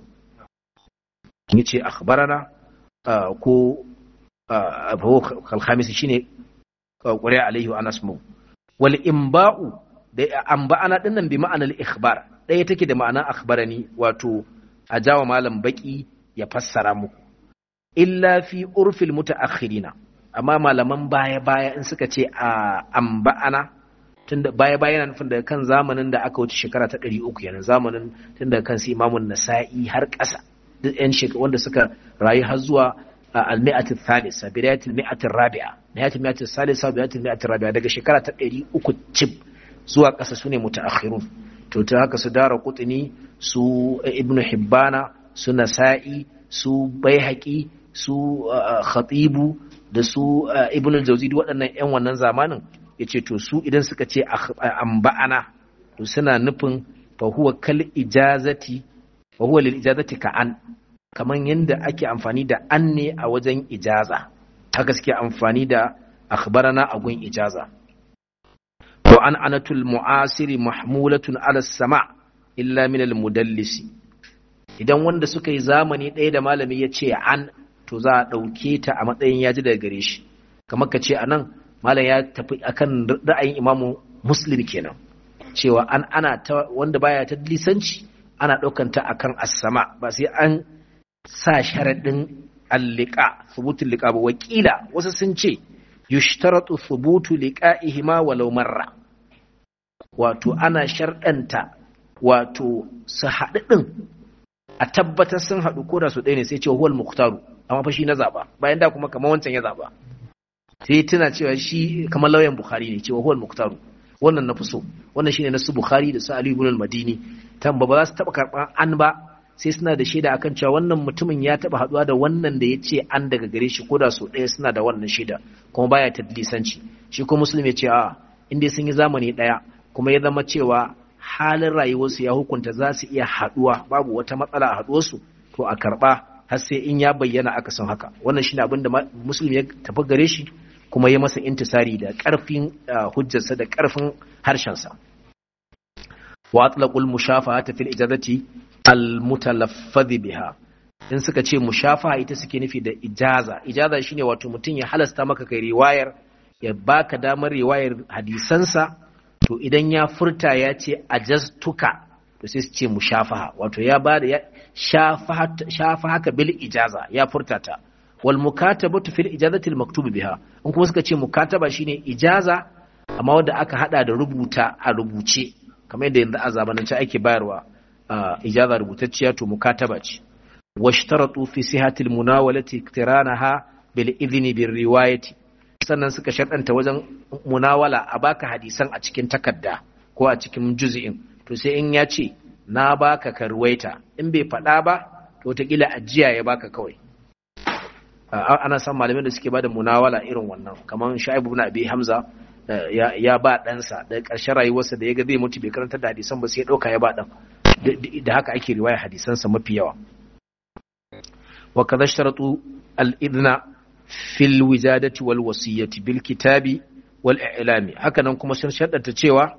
yace akhbarana ko fa huwa kal khamisi shine ƙuri'a alaihi wa ana asma'u wal imba'u da amba'ana dinnan bi ma'anar ikhbar ɗaya take da ma'anar akhbarani wato a jawa malam baki ya fassara muku illa fi urfil mutaakhirina amma malaman baya baya in suka ce a amba'ana tunda baya baya yana nufin daga kan zamanin da aka wuce shekara ta 300 kenan zamanin tun daga kan su imamun nasa'i har ƙasa duk yan shekaru wanda suka rayu har zuwa al-mi'at al-thalisa bidayat al-mi'at ar-rabi'a nihayat al-mi'at al-thalisa bidayat al-mi'at ar-rabi'a daga shekara ta 300 cib zuwa ƙasa sune mutaakhirun to ta haka su dara kutuni su ibnu hibbana su nasa'i su baihaqi su khatibu da su ibn al-jawzi waɗannan ƴan wannan zamanin yace to su idan suka ce amba'ana to suna nufin fa huwa kal ijazati fa huwa lil ijazati ka an kaman yanda ake amfani da an ne a wajen ijaza haka suke amfani da akhbarana a gun ijaza wa an anatul mu'asiri mahmulatun ala sama illa min al mudallisi idan wanda suka yi zamani ɗaya da malami ya ce an to za a ɗauke ta a matsayin ya ji daga gare shi kamar ka ce a nan malam ya tafi akan ra'ayin imamu muslim kenan cewa an ana ta wanda baya ta lisanci ana ɗaukan ta akan asama ba sai an sa sharaɗin allika thubutul liqa ba wakila wasu sun ce yushtaratu thubutu liqa'ihima walau marra wato ana sharɗanta wato su haɗu ɗin a tabbatar sun haɗu ko da su ɗaya ne sai ce huwal muhtaru amma fa shi na zaba bayan da kuma kamar wancan ya zaba sai tuna cewa shi kamar lauyan bukhari ne cewa huwal muhtaru wannan na fi so wannan shine na su bukhari da su ali ibn al-madini tamba ba za su taba karban an ba sai suna da shaida akan cewa wannan mutumin ya taba haduwa da wannan da ya ce an daga gare shi ko da su ɗaya suna da wannan shaida kuma baya tadlisanci shi ko muslim ya ce a inda sun yi zamani ɗaya kuma ya zama cewa halin rayuwarsu ya hukunta za su iya haduwa babu wata matsala a haduwarsu to a karba har sai in ya bayyana aka san haka wannan shine abin da muslim ya tafi gare shi kuma ya masa intisari da karfin hujjarsa da karfin harshensa wa atlaqul mushafahata fil ijazati al mutalaffadh biha in suka ce mushafaha ita suke nufi da ijaza ijaza shine wato mutum ya halasta maka kai riwayar ya baka damar riwayar hadisansa to idan ya furta ya ce ajastuka to sai su ce mushafaha wato ya ba da shafa haka bil ijaza ya furta ta wal mukatabatu fil ijazati al maktubi biha in kuma suka ce mukataba shine ijaza amma wanda aka hada da rubuta a rubuce kamar yadda yanzu a zamanance ake bayarwa ijaza rubutacciya to mukataba ce washtaratu fi sihati al munawalati iktiranaha bil idhni bir riwayati sannan suka sharɗanta wajen munawala a baka hadisan a cikin takarda ko a cikin juz'in to sai in ya ce na baka ka ruwaita in bai faɗa ba to wataƙila ajiya ya baka kawai ana san malamin da suke bada munawala irin wannan kamar sha'ibu ibn abi hamza ya ba ɗansa da ƙarshen rayuwarsa da ya ga zai mutu bai karanta da hadisan ba sai ya ɗauka ya ba ɗan da haka ake riwaya hadisansa mafi yawa wa kaza shtaratu al-idna fil wijadati wal wasiyyati bil kitabi wal i'lami haka nan kuma sun shaddata cewa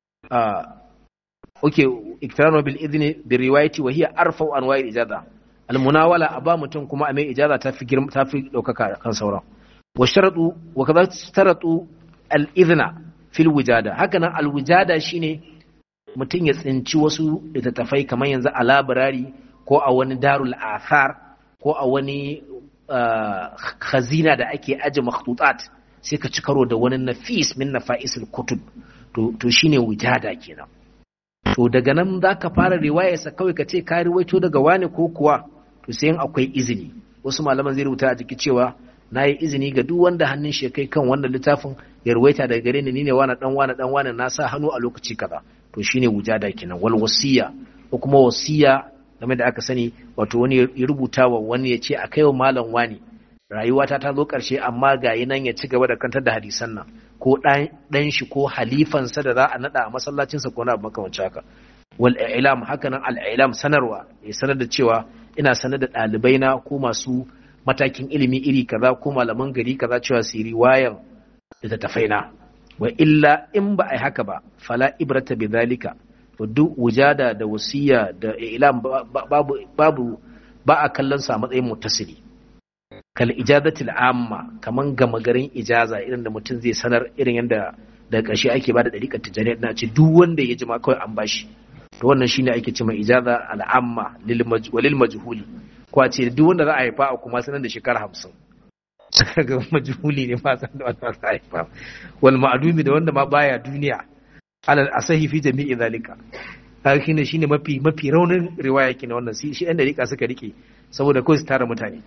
oke iktiranu bil idni bi riwayati wa hiya arfa'u anwa'i ijaza al munawala aba mutum kuma a mai ijaza ta fi girma ta fi daukaka kan sauran wa sharatu wa kaza staratu al idna fil wijada haka nan al wijada shine mutum ya tsinci wasu littattafai kamar yanzu a labirari ko a wani darul athar ko a wani khazina da ake aje makhtutat sai ka ci karo da wani nafis min nafa'isul kutub to to shine wijada kenan to daga nan zaka fara riwayarsa kawai ka ce ka riwaito daga wani ko kuwa to sai in akwai izini wasu malaman zai rubuta a jiki cewa na yi izini ga duk wanda hannun shi kai kan wannan littafin ya ruwaita daga gare ni ni ne wani dan wani dan wani na sa hannu a lokaci kaza to shine wujada kenan wal wasiya ko kuma wasiya game da aka sani wato wani ya rubuta wa wani ya ce a kaiwa malam wani rayuwata ta zo ƙarshe amma ga yi nan ya ci gaba da kantar da hadisan nan ko ɗan shi ko halifansa da za a naɗa a masallacinsa ko na abu makamanci haka wal ilam haka nan al ilam sanarwa ya sanar da cewa ina sanar da ɗalibai na ko masu matakin ilimi iri kaza ko malaman gari kaza cewa su riwayan littattafai na wa illa in ba a yi haka ba fala ibrata bi zalika to duk wujada da wasiya da ilam babu babu ba a kallon sa matsayin mutasili kal ijazatil amma kaman gama garin ijaza irin da mutum zai sanar irin yadda da ƙarshe ake bada dariƙar tijaniya na ce duk wanda ya ji ma kawai an bashi to wannan shine ake cewa ijaza al'amma lil majhuli ko a ce duk wanda za a haifa a kuma sanar da shekara hamsin ga majhuli ne ma san da wanda za a haifa wal ma'dumi da wanda ma baya duniya alal asahi fi jami'i zalika kaga shine shine mafi mafi raunin riwaya kina wannan shi ɗan dariƙa suka rike saboda kawai su tara mutane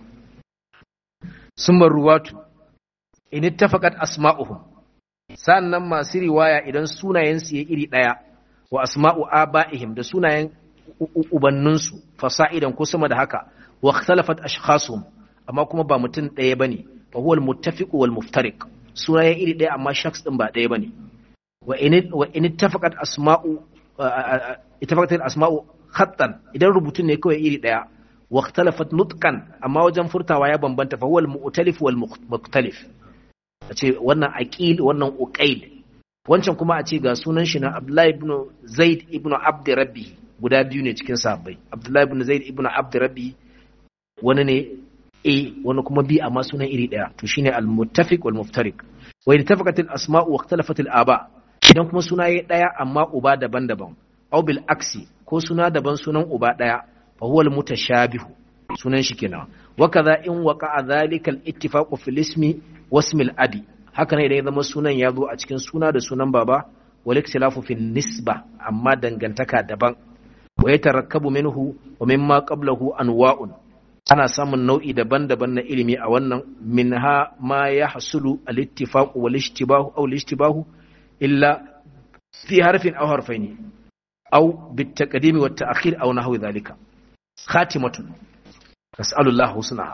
summa ruwatu in ittafaqat asma'uhum sannan masu riwaya idan sunayen su ya iri daya wa asma'u aba'ihim da sunayen ubanninsu fasa'idan ko sama da haka wa ikhtalafat ashkhasuhum amma kuma ba mutum ɗaya bane fa huwa al-muttafiq wal muftariq sunayen iri ɗaya amma shakhs din ba ɗaya bane wa in wa in ittafaqat asma'u ittafaqat al-asma'u khattan idan rubutun ne kawai iri ɗaya wa ikhtalafat nutqan amma wajen furtawa ya bambanta fa huwa al-mu'talif wal mukhtalif ace wannan aqil wannan uqail wancan kuma a ce ga sunan shi na Abdullahi ibn Zaid ibn Abd Rabbi guda biyu ne cikin sahabbai Abdullahi ibn Zaid ibn Abd Rabbi wani ne A wani kuma B amma sunan iri daya to shine al-muttafiq wal muftariq wa ittafaqat al-asma' wa ikhtalafat al-aba idan kuma suna yayi daya amma uba daban-daban aw bil aksi ko suna daban sunan uba daya fa huwa al-mutashabih sunan shi kenan wa kaza in waqa'a dhalika al-ittifaq fil ismi wasmi al-abi haka ne idan ya zama sunan ya zo a cikin suna da sunan baba wal ikhtilafu fi nisba amma dangantaka daban wa yatarakkabu minhu wa mimma qablahu anwa'un ana samun nau'i daban-daban na ilimi a wannan minha ma yahsulu al-ittifaq wal ishtibahu aw al-ishtibahu illa fi harfin aw harfaini aw bit taqdim wa ta'khir aw nahwi dhalika khatimatun nas'alullahu husnaha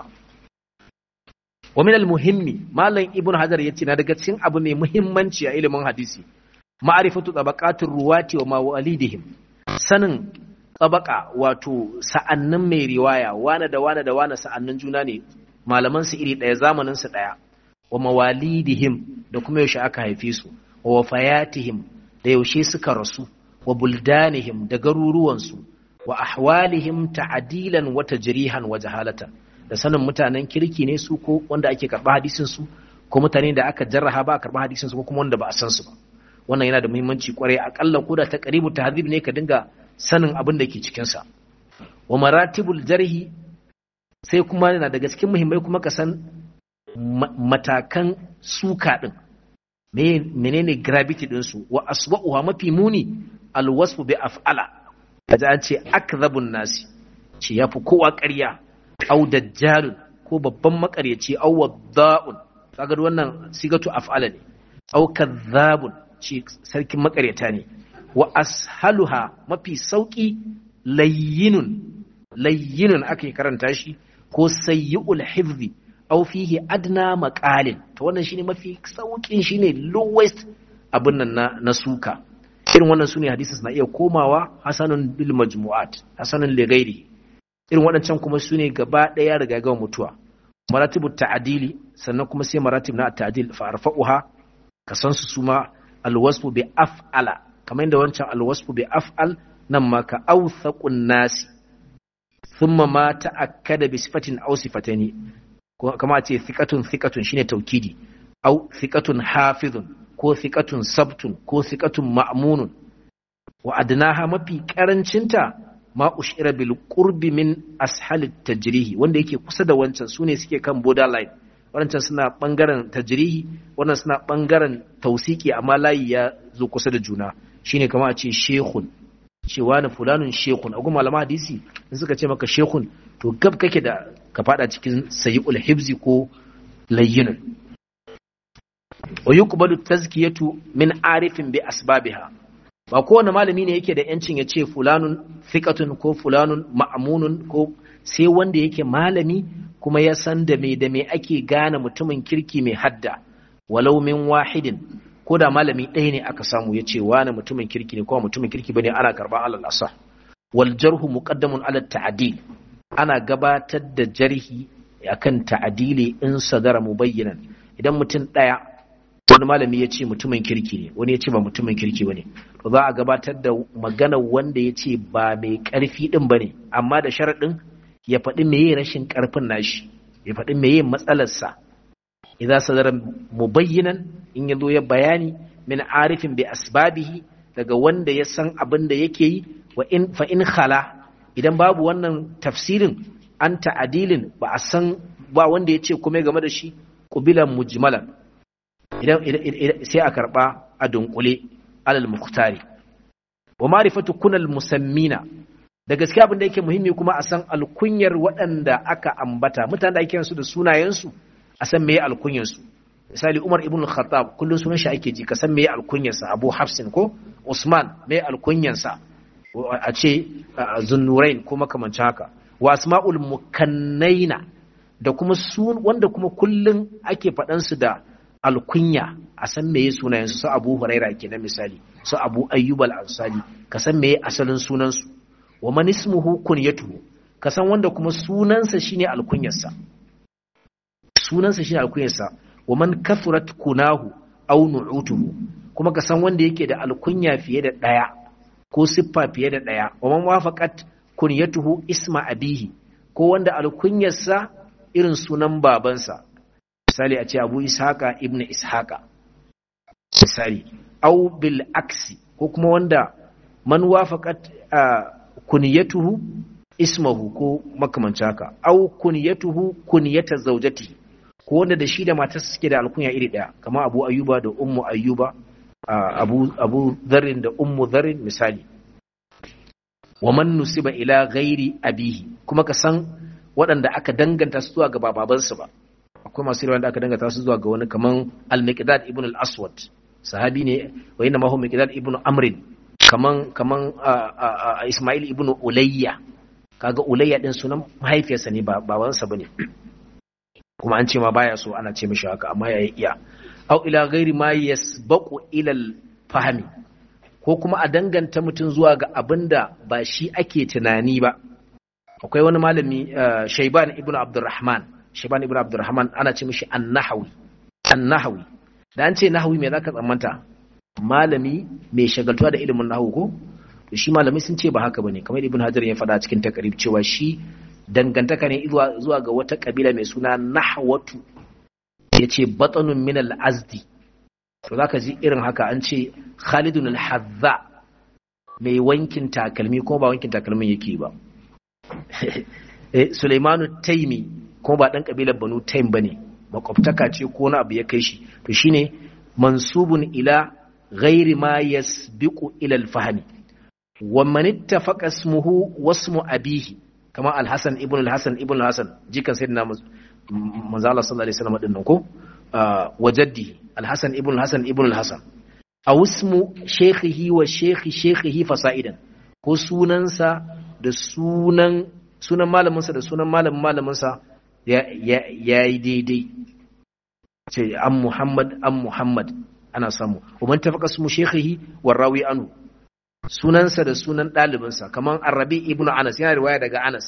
wa min al-muhimmi malam ibnu hajar yace na daga cikin abu mai muhimmanci a ilimin hadisi ma'rifatu tabaqatir ruwati wa mawalidihim sanin tabaka wato sa'annin mai riwaya wane da wane da wane sa'annin juna ne malaman su iri daya zamanin su daya wa mawalidihim da kuma yaushe aka haife su wa wafayatihim da yaushe suka rasu wa buldanihim da garuruwan su wa ahwalihim ta'dilan wa tajrihan wa jahalatan da sanin mutanen kirki ne su ko wanda ake karɓa hadisin su ko mutane da aka jarraha ba a karɓa hadisin su ko kuma wanda ba a san su ba wannan yana da muhimmanci kwarai akalla ko da ta qaribu tahdhib ne ka dinga sanin abin da ke cikin sa wa maratibul jarhi sai kuma yana daga cikin muhimmai kuma ka san matakan suka din menene gravity din su wa aswa'uha mafi muni alwasfu bi af'ala kaji an ce akdhabun nasi ce yafi kowa ƙarya au dajjalun ko babban makaryaci au wadda'un kaga wannan sigatu af'ala ne au kadhabun shi sarkin makaryata ne wa ashaluha mafi sauki layyinun layyinun ake karanta shi ko sayyi'ul hifzi au fihi adna maqalin to wannan shine mafi saukin shine lowest abin nan na, na suka irin wannan sune hadisi na iya komawa hasanun bil majmu'at hasanun li ghairi irin waɗancan kuma su ne gaba ɗaya riga gawa mutuwa maratibu ta'adili sannan kuma sai maratib na ta'adil fa arfa'uha ka san su suma alwasfu bi af'ala kamar yadda wancan alwasfu bi af'al nan ma ka awthaqun nasi thumma ma ta'akkada bi sifatin aw sifataini kama ce thiqatun thiqatun shine taukidi aw thiqatun hafizun ko thiqatun sabtun ko thiqatun ma'munun wa adnaha mafi karancinta ma ushira bil qurbi min ashalit tajrihi wanda yake kusa da wancan sune suke kan borderline wancan suna bangaren tajrihi wannan suna bangaren tausiki amma layi ya zo kusa da juna shine kamar a ce shehun cewa na fulanun shehun a kuma malama hadisi in suka ce maka shehun to gab kake da ka fada cikin sayyul hibzi ko layyinun wa yuqbalu tazkiyatu min arifin bi asbabiha ba kowane malami ne yake da yancin ya ce fulanun fiƙatun ko fulanun ma'amunun ko sai wanda yake malami kuma ya san da me da me ake gane mutumin kirki mai hadda walau min wahidin ko da malami ɗaya ne aka samu ya ce wani mutumin kirki ne ko mutumin kirki bane ana karɓar alal asa wal jarhu muqaddamun ala ta'dil ana gabatar da jarhi akan ta'dili in sadara mubayyinan idan mutum ɗaya wani malami ya ce mutumin kirki ne wani ya ce ba mutumin kirki ba ne to za a gabatar da magana wanda ya ce ba mai ƙarfi ɗin ba ne amma da sharaɗin ya faɗi meye rashin ƙarfin nashi ya faɗi meye matsalarsa idan sadara mubayyinan in ya zo ya bayani min arifin bi asbabihi daga wanda ya san abin da yake yi wa in fa in khala idan babu wannan tafsirin an ta'adilin ba a san ba wanda ya ce kuma game da shi kubilan mujmalan idan sai a karba a dunkule alal muktari wa ma'rifatu kunal musammina da gaskiya abin da yake muhimmi kuma a san alkunyar waɗanda aka ambata mutanen da ake su da sunayensu a san meye alkunyar su misali Umar ibn al-Khattab kullun sunan shi ake ji ka san meye alkunyar sa Abu Hafsin ko Usman meye alkunyar sa a ce Zunnurain ko makamancin haka wa asma'ul mukannaina da kuma sun wanda kuma kullun ake faɗan su da alkunya a san meye sunayen su su Abu Huraira kenan misali su Abu Ayyub al-Ansari ka san meye asalin sunan su wa man ismuhu kunyatuhu ka san wanda kuma sunansa shine alkunyarsa sunansa shine alkunyarsa wa man kathurat kunahu aw nu'utuhu kuma ka san wanda yake da alkunya fiye da daya ko siffa fiye da daya wa man wafaqat kunyatuhu isma abihi ko wanda alkunyarsa irin sunan babansa misali a ce abu ishaqa ibn ishaqa misali aw bil aksi ko kuma wanda man wafaqat kunyatuhu ismahu ko makamancin haka aw kunyatuhu kunyata zawjatihi ko wanda da shi da matarsa suke da alkunya iri ɗaya kamar abu ayyuba da ummu ayyuba abu abu dharrin da ummu dharrin misali wa man nusiba ila ghairi abihi kuma ka san waɗanda aka danganta su zuwa ga babansu ba akwai masu riwaya da aka danganta su zuwa ga wani kaman al-miqdad ibn al-aswad sahabi ne wa inna ma huwa miqdad ibn amr kaman kaman isma'il ibn ulayya kaga ulayya din sunan mahaifiyarsa ne ba babansa bane kuma an ce ma baya so ana ce mishi haka amma ya iya au ila ghairi ma yasbaqu ila fahmi ko kuma a danganta mutum zuwa ga abinda ba shi ake tunani ba akwai wani malami Shayban ibn Abdurrahman Shayban ibn Abdurrahman ana ce mishi an-Nahawi an-Nahawi da an ce Nahawi me zaka tsammanta malami mai shagaltuwa da ilimin nahwu ko to shi malami sun ce ba haka bane kamar Ibn Hajar ya faɗa cikin takarib cewa shi dangantaka ne zuwa ga wata kabila mai suna nahwatu ya ce batsanun min al'azdi to za ka ji irin haka an ce khalidun al-hazza mai wankin takalmi kuma ba wankin takalmin yake ba suleimanu taimi kuma ba ɗan ƙabilar banu taim ba ne makwabtaka ce ko wani abu ya kai shi to shine mansubun ila ghairi ma yasbiqu ila al-fahmi wa man ittafaqa ismuhu wasmu abihi kama al-Hasan ibn al-Hasan ibn al-Hasan jikan sayyidina manzo Allah sallallahu alaihi wasallam dinnan ko wa jaddi al-Hasan ibn al-Hasan ibn al-Hasan aw ismu shaykhihi wa shaykhi shaykhihi fasaidan ko sunansa da sunan sunan malaminsa da sunan malamin malaminsa ya yi daidai ce an Muhammad an Muhammad ana samu wa man tafaqa ismu shaykhihi wa rawi anhu sunansa da sunan ɗalibinsa kamar arabi ibnu anas yana riwaya daga anas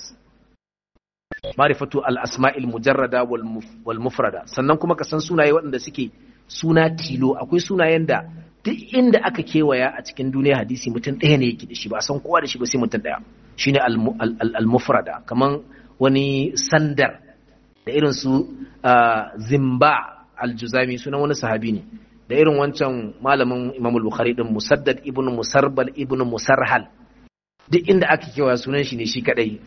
marifatu al-asma'il mujarrada wal mufrada sannan kuma ka san sunaye waɗanda suke suna tilo akwai sunayen da duk inda aka kewaya a cikin duniya hadisi mutum ɗaya ne yake da shi ba san kowa da shi ba sai mutum ɗaya shine al-mufrada kamar wani sandar da irin su zimba al-juzami sunan wani sahabi ne da irin wancan malamin Imam Bukhari din Musaddad ibn Musarbal ibn Musarhal duk inda aka kewa sunan shi ne shi kadai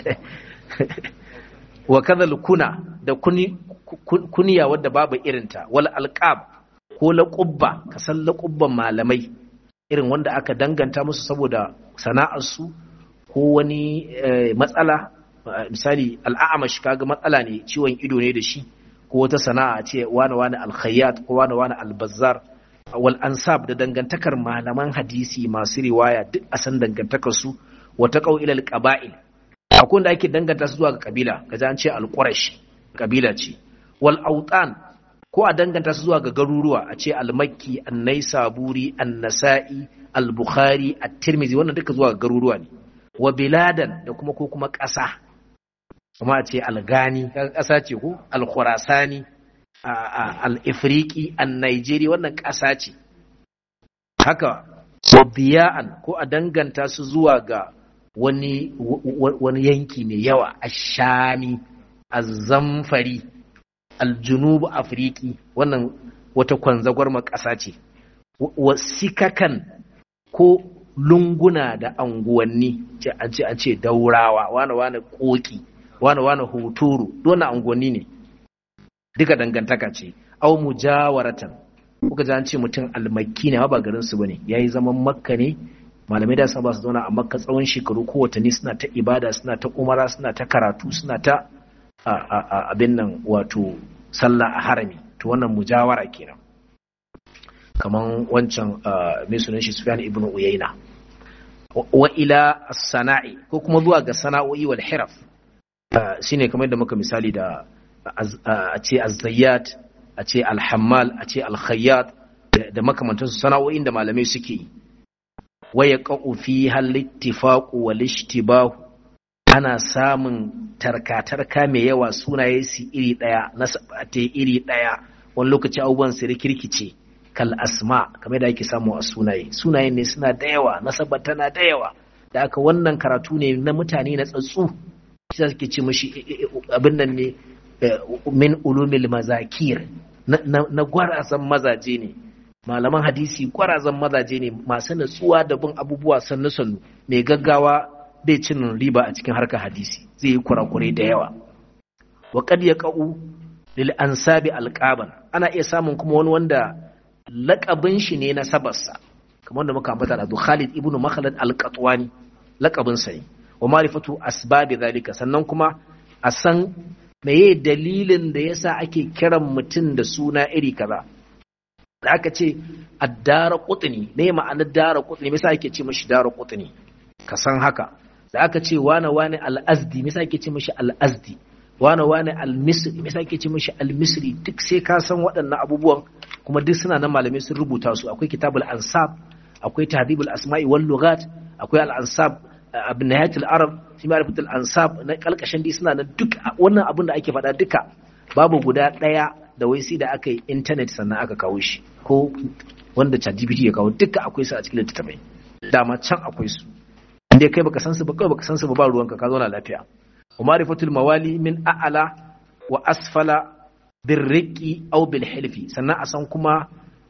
wa kadhal kuna da kuni kuniya wadda babu irinta wal alqab ko laqubba ka san laqubban malamai irin wanda aka danganta musu saboda sana'ar su ko wani matsala misali al'amash kaga matsala ne ciwon ido ne da shi ko wata sana'a ce wani wani alkhayyat ko wani wani albazzar wal ansab da dangantakar malaman hadisi masu riwaya duk a san dangantakar su wata qau ila alqaba'il akwai wanda ake danganta su zuwa ga kabila kaza an ce alqurash kabila ce wal autan ko a danganta su zuwa ga garuruwa a ce almakki an-naisaburi an-nasa'i al-bukhari at-tirmidhi wannan duka zuwa ga garuruwa ne wa biladan da kuma ko kuma ƙasa kuma a ce algani ƙasa ce ko alkhurasani al-ifriqi an-nigeria wannan ƙasa ce haka wabiya'an ko a danganta su zuwa ga wani wani yanki mai yawa ashami az-zamfari al-junub afriqi wannan wata kwanzagwar ƙasa ce wasikakan ko lunguna da anguwanni an ce an ce daurawa wane wane koki wane wane hoturu dole anguwanni ne duka dangantaka ce au mujawaratan kuka ji an ce mutum almakki ne ba garin su bane yayi zaman makka ne malamai da sun ba su zauna a makka tsawon shekaru ko watanni suna ta ibada suna ta umara suna ta karatu suna ta abin nan wato sallah a harami to wannan mujawara kenan kaman wancan mai sunan shi Sufyan ibn Uyayna wa ila as-sana'i ko kuma zuwa ga sana'o'i wal hiraf shine kamar da muka misali da a ce az-zayyat a ce al-hammal a ce al-khayyat da makamantan su sana'o'in da malamai suke yi wa yaqau fi hal ittifaq wal ishtibahu ana samun tarka-tarka mai yawa sunaye su iri daya nasabate iri daya wani lokaci abubuwan su rikirkice kal asma kamar da ake samu a sunaye sunayen ne suna da yawa nasaba tana da yawa da aka wannan karatu ne na mutane na tsatsu shi suke ce mashi abin nan ne min ulumil mazakir na gwarazan mazaje ne malaman hadisi gwarazan mazaje ne masu natsuwa da bin abubuwa sannu sannu mai gaggawa bai cin riba a cikin harkar hadisi zai yi kurakurai da yawa wa kad yaqau lil ansabi alqaban ana iya samun kuma wani wanda laƙabin shi ne na sabarsa kamar da muka ambata da Khalid ibn Makhlad al-Qatwani laƙabin sa ne wa ma'rifatu asbabi zalika sannan kuma a san meye dalilin da yasa ake kiran mutum da suna iri kaza da aka ce addara qutni ne ma'anar dara qutni me yasa ake ce mishi dara qutni ka san haka da aka ce wane wane al-azdi me yasa ake ce mishi al-azdi wane wane al-misri me yasa ake ce mishi al-misri duk sai ka san waɗannan abubuwan kuma duk suna nan malamai sun rubuta su akwai kitabul ansab akwai tahdhibul asma'i wal lughat akwai al ansab abin nihayatul arab fi ma'rifatul ansab na kalkashin dai suna nan duk wannan abin da ake faɗa duka babu guda ɗaya da wai sai da aka yi internet sannan aka kawo shi ko wanda ChatGPT ya kawo duka akwai su a cikin littattafai dama can akwai su inda kai baka san su ba kawai baka san su ba ba ruwanka ka zauna lafiya wa ma'rifatul mawali min a'ala wa asfala birriki au bil hilfi sannan a san kuma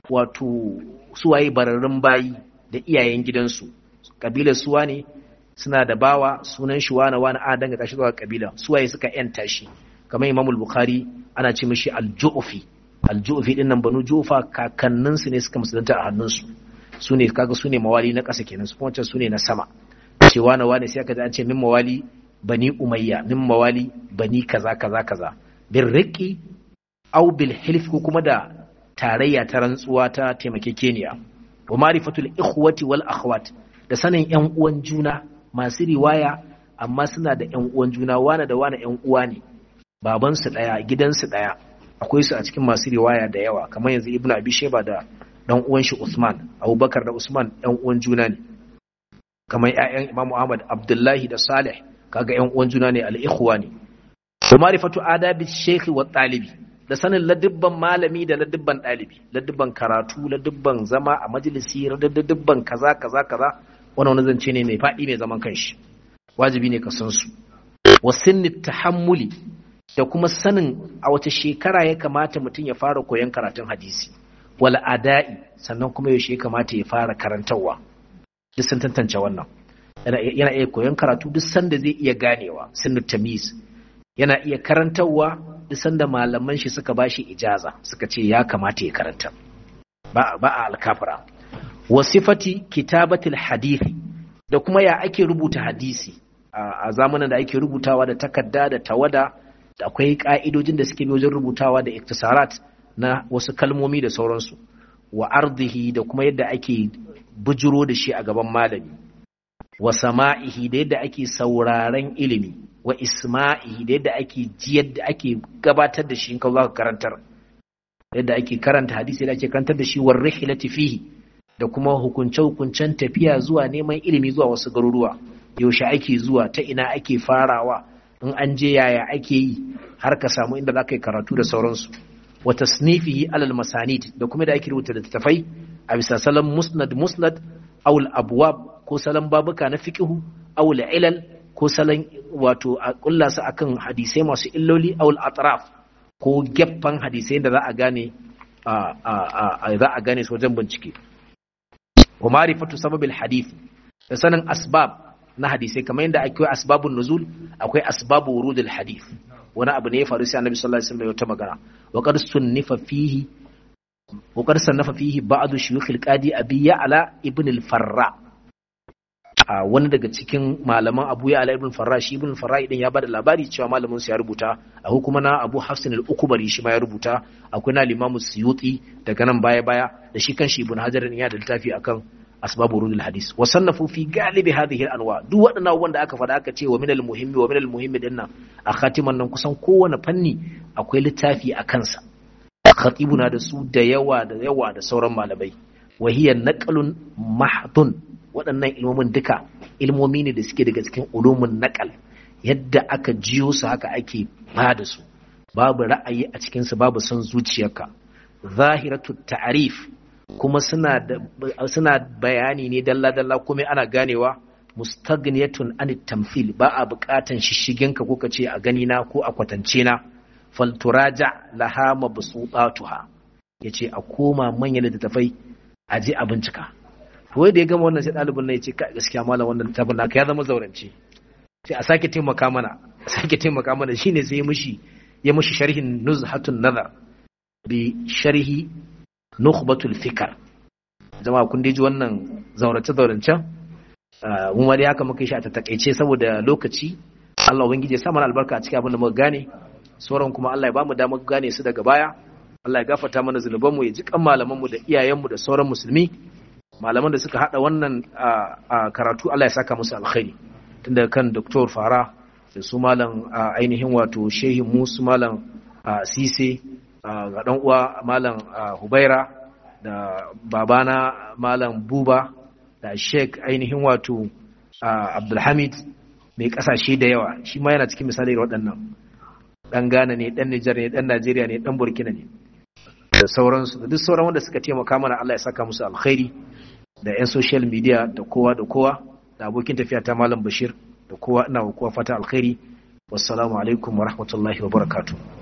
wato suwaye bararrun bayi da iyayen gidansu kabilar suwa ne suna da bawa sunan shi wani wani a danga kashi zuwa kabila suwaye suka yanta shi kamar imamul bukhari ana ce mishi al-ju'fi al-ju'fi din nan banu jufa kakannin su ne suka musulunta a hannunsu su ne kaga su ne mawali na ƙasa kenan su kuma su ne na sama ce wani wani sai aka ji an ce min mawali bani umayya min mawali bani kaza kaza kaza birriki au bil hilf ko kuma da tarayya ta rantsuwa ta taimakekeniya wa marifatul ikhwati wal akhwat da sanin yan uwan juna masu riwaya amma suna da yan uwan juna wane da wane yan uwa ne baban su daya gidan su daya akwai su a cikin masu riwaya da yawa kamar yanzu ibnu abi sheba da dan uwan shi usman abubakar da usman yan uwan juna ne kamar ƴaƴan imam ahmad abdullahi da salih kaga yan uwan juna ne al ikhwa ne wa marifatu adabi shaykh wa talibi da sanin ladibban malami da ladibban ɗalibi ladibban karatu ladibban zama a majalisi ladibban kaza kaza kaza wani wani zance ne mai faɗi mai zaman kanshi wajibi ne ka san su wa sinni tahammuli da kuma sanin a wace shekara ya kamata mutum ya fara koyon karatun hadisi wal ada'i sannan kuma yaushe ya kamata ya fara karantarwa duk sun tantance wannan yana iya koyon karatu duk sanda zai iya ganewa sinni tamiz yana iya karantarwa duk sanda malaman shi suka bashi ijaza suka ce ya kamata ya karanta ba ba a alkafara wasifati kitabatil hadithi da kuma ya ake rubuta hadisi a zamanin da ake rubutawa da takarda da tawada da akwai ka'idojin da suke bi wajen rubutawa da iktisarat na wasu kalmomi da sauransu wa ardihi da kuma yadda ake bujuro da shi a gaban malami wa sama'ihi da yadda ake sauraren ilimi wa isma'i da yadda ake ji yadda ake gabatar da shi in ka za ka karantar yadda ake karanta hadisi yadda ake karantar da shi wa rihilati fihi da kuma hukunce hukuncen tafiya zuwa neman ilimi zuwa wasu garuruwa yaushe ake zuwa ta ina ake farawa in an je yaya ake yi har ka samu inda za ka yi karatu da sauransu wa tasnifihi alal masanid da kuma da ake rubuta littattafai a bisa salon musnad musnad aw al abwab ko salon babuka na fiqhu aw al ilal ko salon wato a kulla su akan hadisai masu illoli aw al atraf ko geffan hadisai da za a gane za a gane su wajen bincike wa ma'rifatu sababil hadith da sanin asbab na hadisai kamar yadda akwai asbabun nuzul akwai asbabu wurudul hadith wani abu ne ya faru sai annabi sallallahu alaihi wasallam ya ta magana wa qad sunnifa fihi wa qad sannafa fihi ba'd shuyukh al-qadi abi ya'la ibn al-farra a wani daga cikin malaman abu ya'la ibn al-farra shi ibn al-farra idan ya bada labari cewa malamin sa ya rubuta a hukuma na abu hafsin al-ukbari shi ma ya rubuta akwai na limamu suyuti daga nan baya baya da shi kan shi ibn hajar ya da littafi akan asbabu rudul hadis wa sannafu fi galibi hadhihi al-anwa duk waɗannan abubuwan da aka faɗa aka ce wa min al-muhimmi wa min al-muhimmi din nan a khatiman nan kusan kowane fanni akwai littafi a kansa khatibuna da su da yawa da yawa da sauran malamai wa hiya naqlun mahdun waɗannan ilmomin duka ilmomi ne da suke daga cikin ulumun naqal yadda aka jiyo su haka ake ba da su babu ra'ayi a cikin su babu son zuciyarka zahiratu ta'rif kuma suna suna bayani ne dalla-dalla kuma ana ganewa mustaghniyatun an tamthil ba a buƙatan shishigenka ko kace a gani na ko a kwatance na falturaja laha mabsuqatuha yace a koma manyan littattafai a je a bincika to da ya gama wannan sai dalibin nan yace ka gaskiya malam wannan littafin naka ya zama zaurance sai a sake taimaka mana a sake taimaka mana shine sai ya mishi ya mishi sharhin nuzhatun nazar bi sharhi nukhbatul fikar jama'a kun ji wannan zaurace zaurancen mun ma dai haka muka shi a takaice saboda lokaci Allah ubangiji ya sa mana albarka a cikin abin da muka gane sauran kuma Allah ya bamu damar gane su daga baya Allah ya gafarta mana zunuban mu ya ji kan malaman mu da iyayen mu da sauran musulmi malaman da suka hada wannan karatu Allah ya saka musu alkhairi tun daga kan Dr. Fara da su malam ainihin wato shehin musu malam Sise ga ɗan uwa malam hubaira da babana malam buba da sheik ainihin wato abdulhamid mai ƙasashe da yawa shi ma yana cikin misali waɗannan ɗan ghana ne ɗan nijar ne ɗan najeriya ne ɗan burkina ne da sauransu da duk sauran wanda suka taimaka mana allah ya saka musu alkhairi da 'yan social media da kowa da kowa da abokin tafiya ta malam bashir da kowa ina kowa fata alkhairi wassalamu alaikum wa rahmatullahi wa barakatuh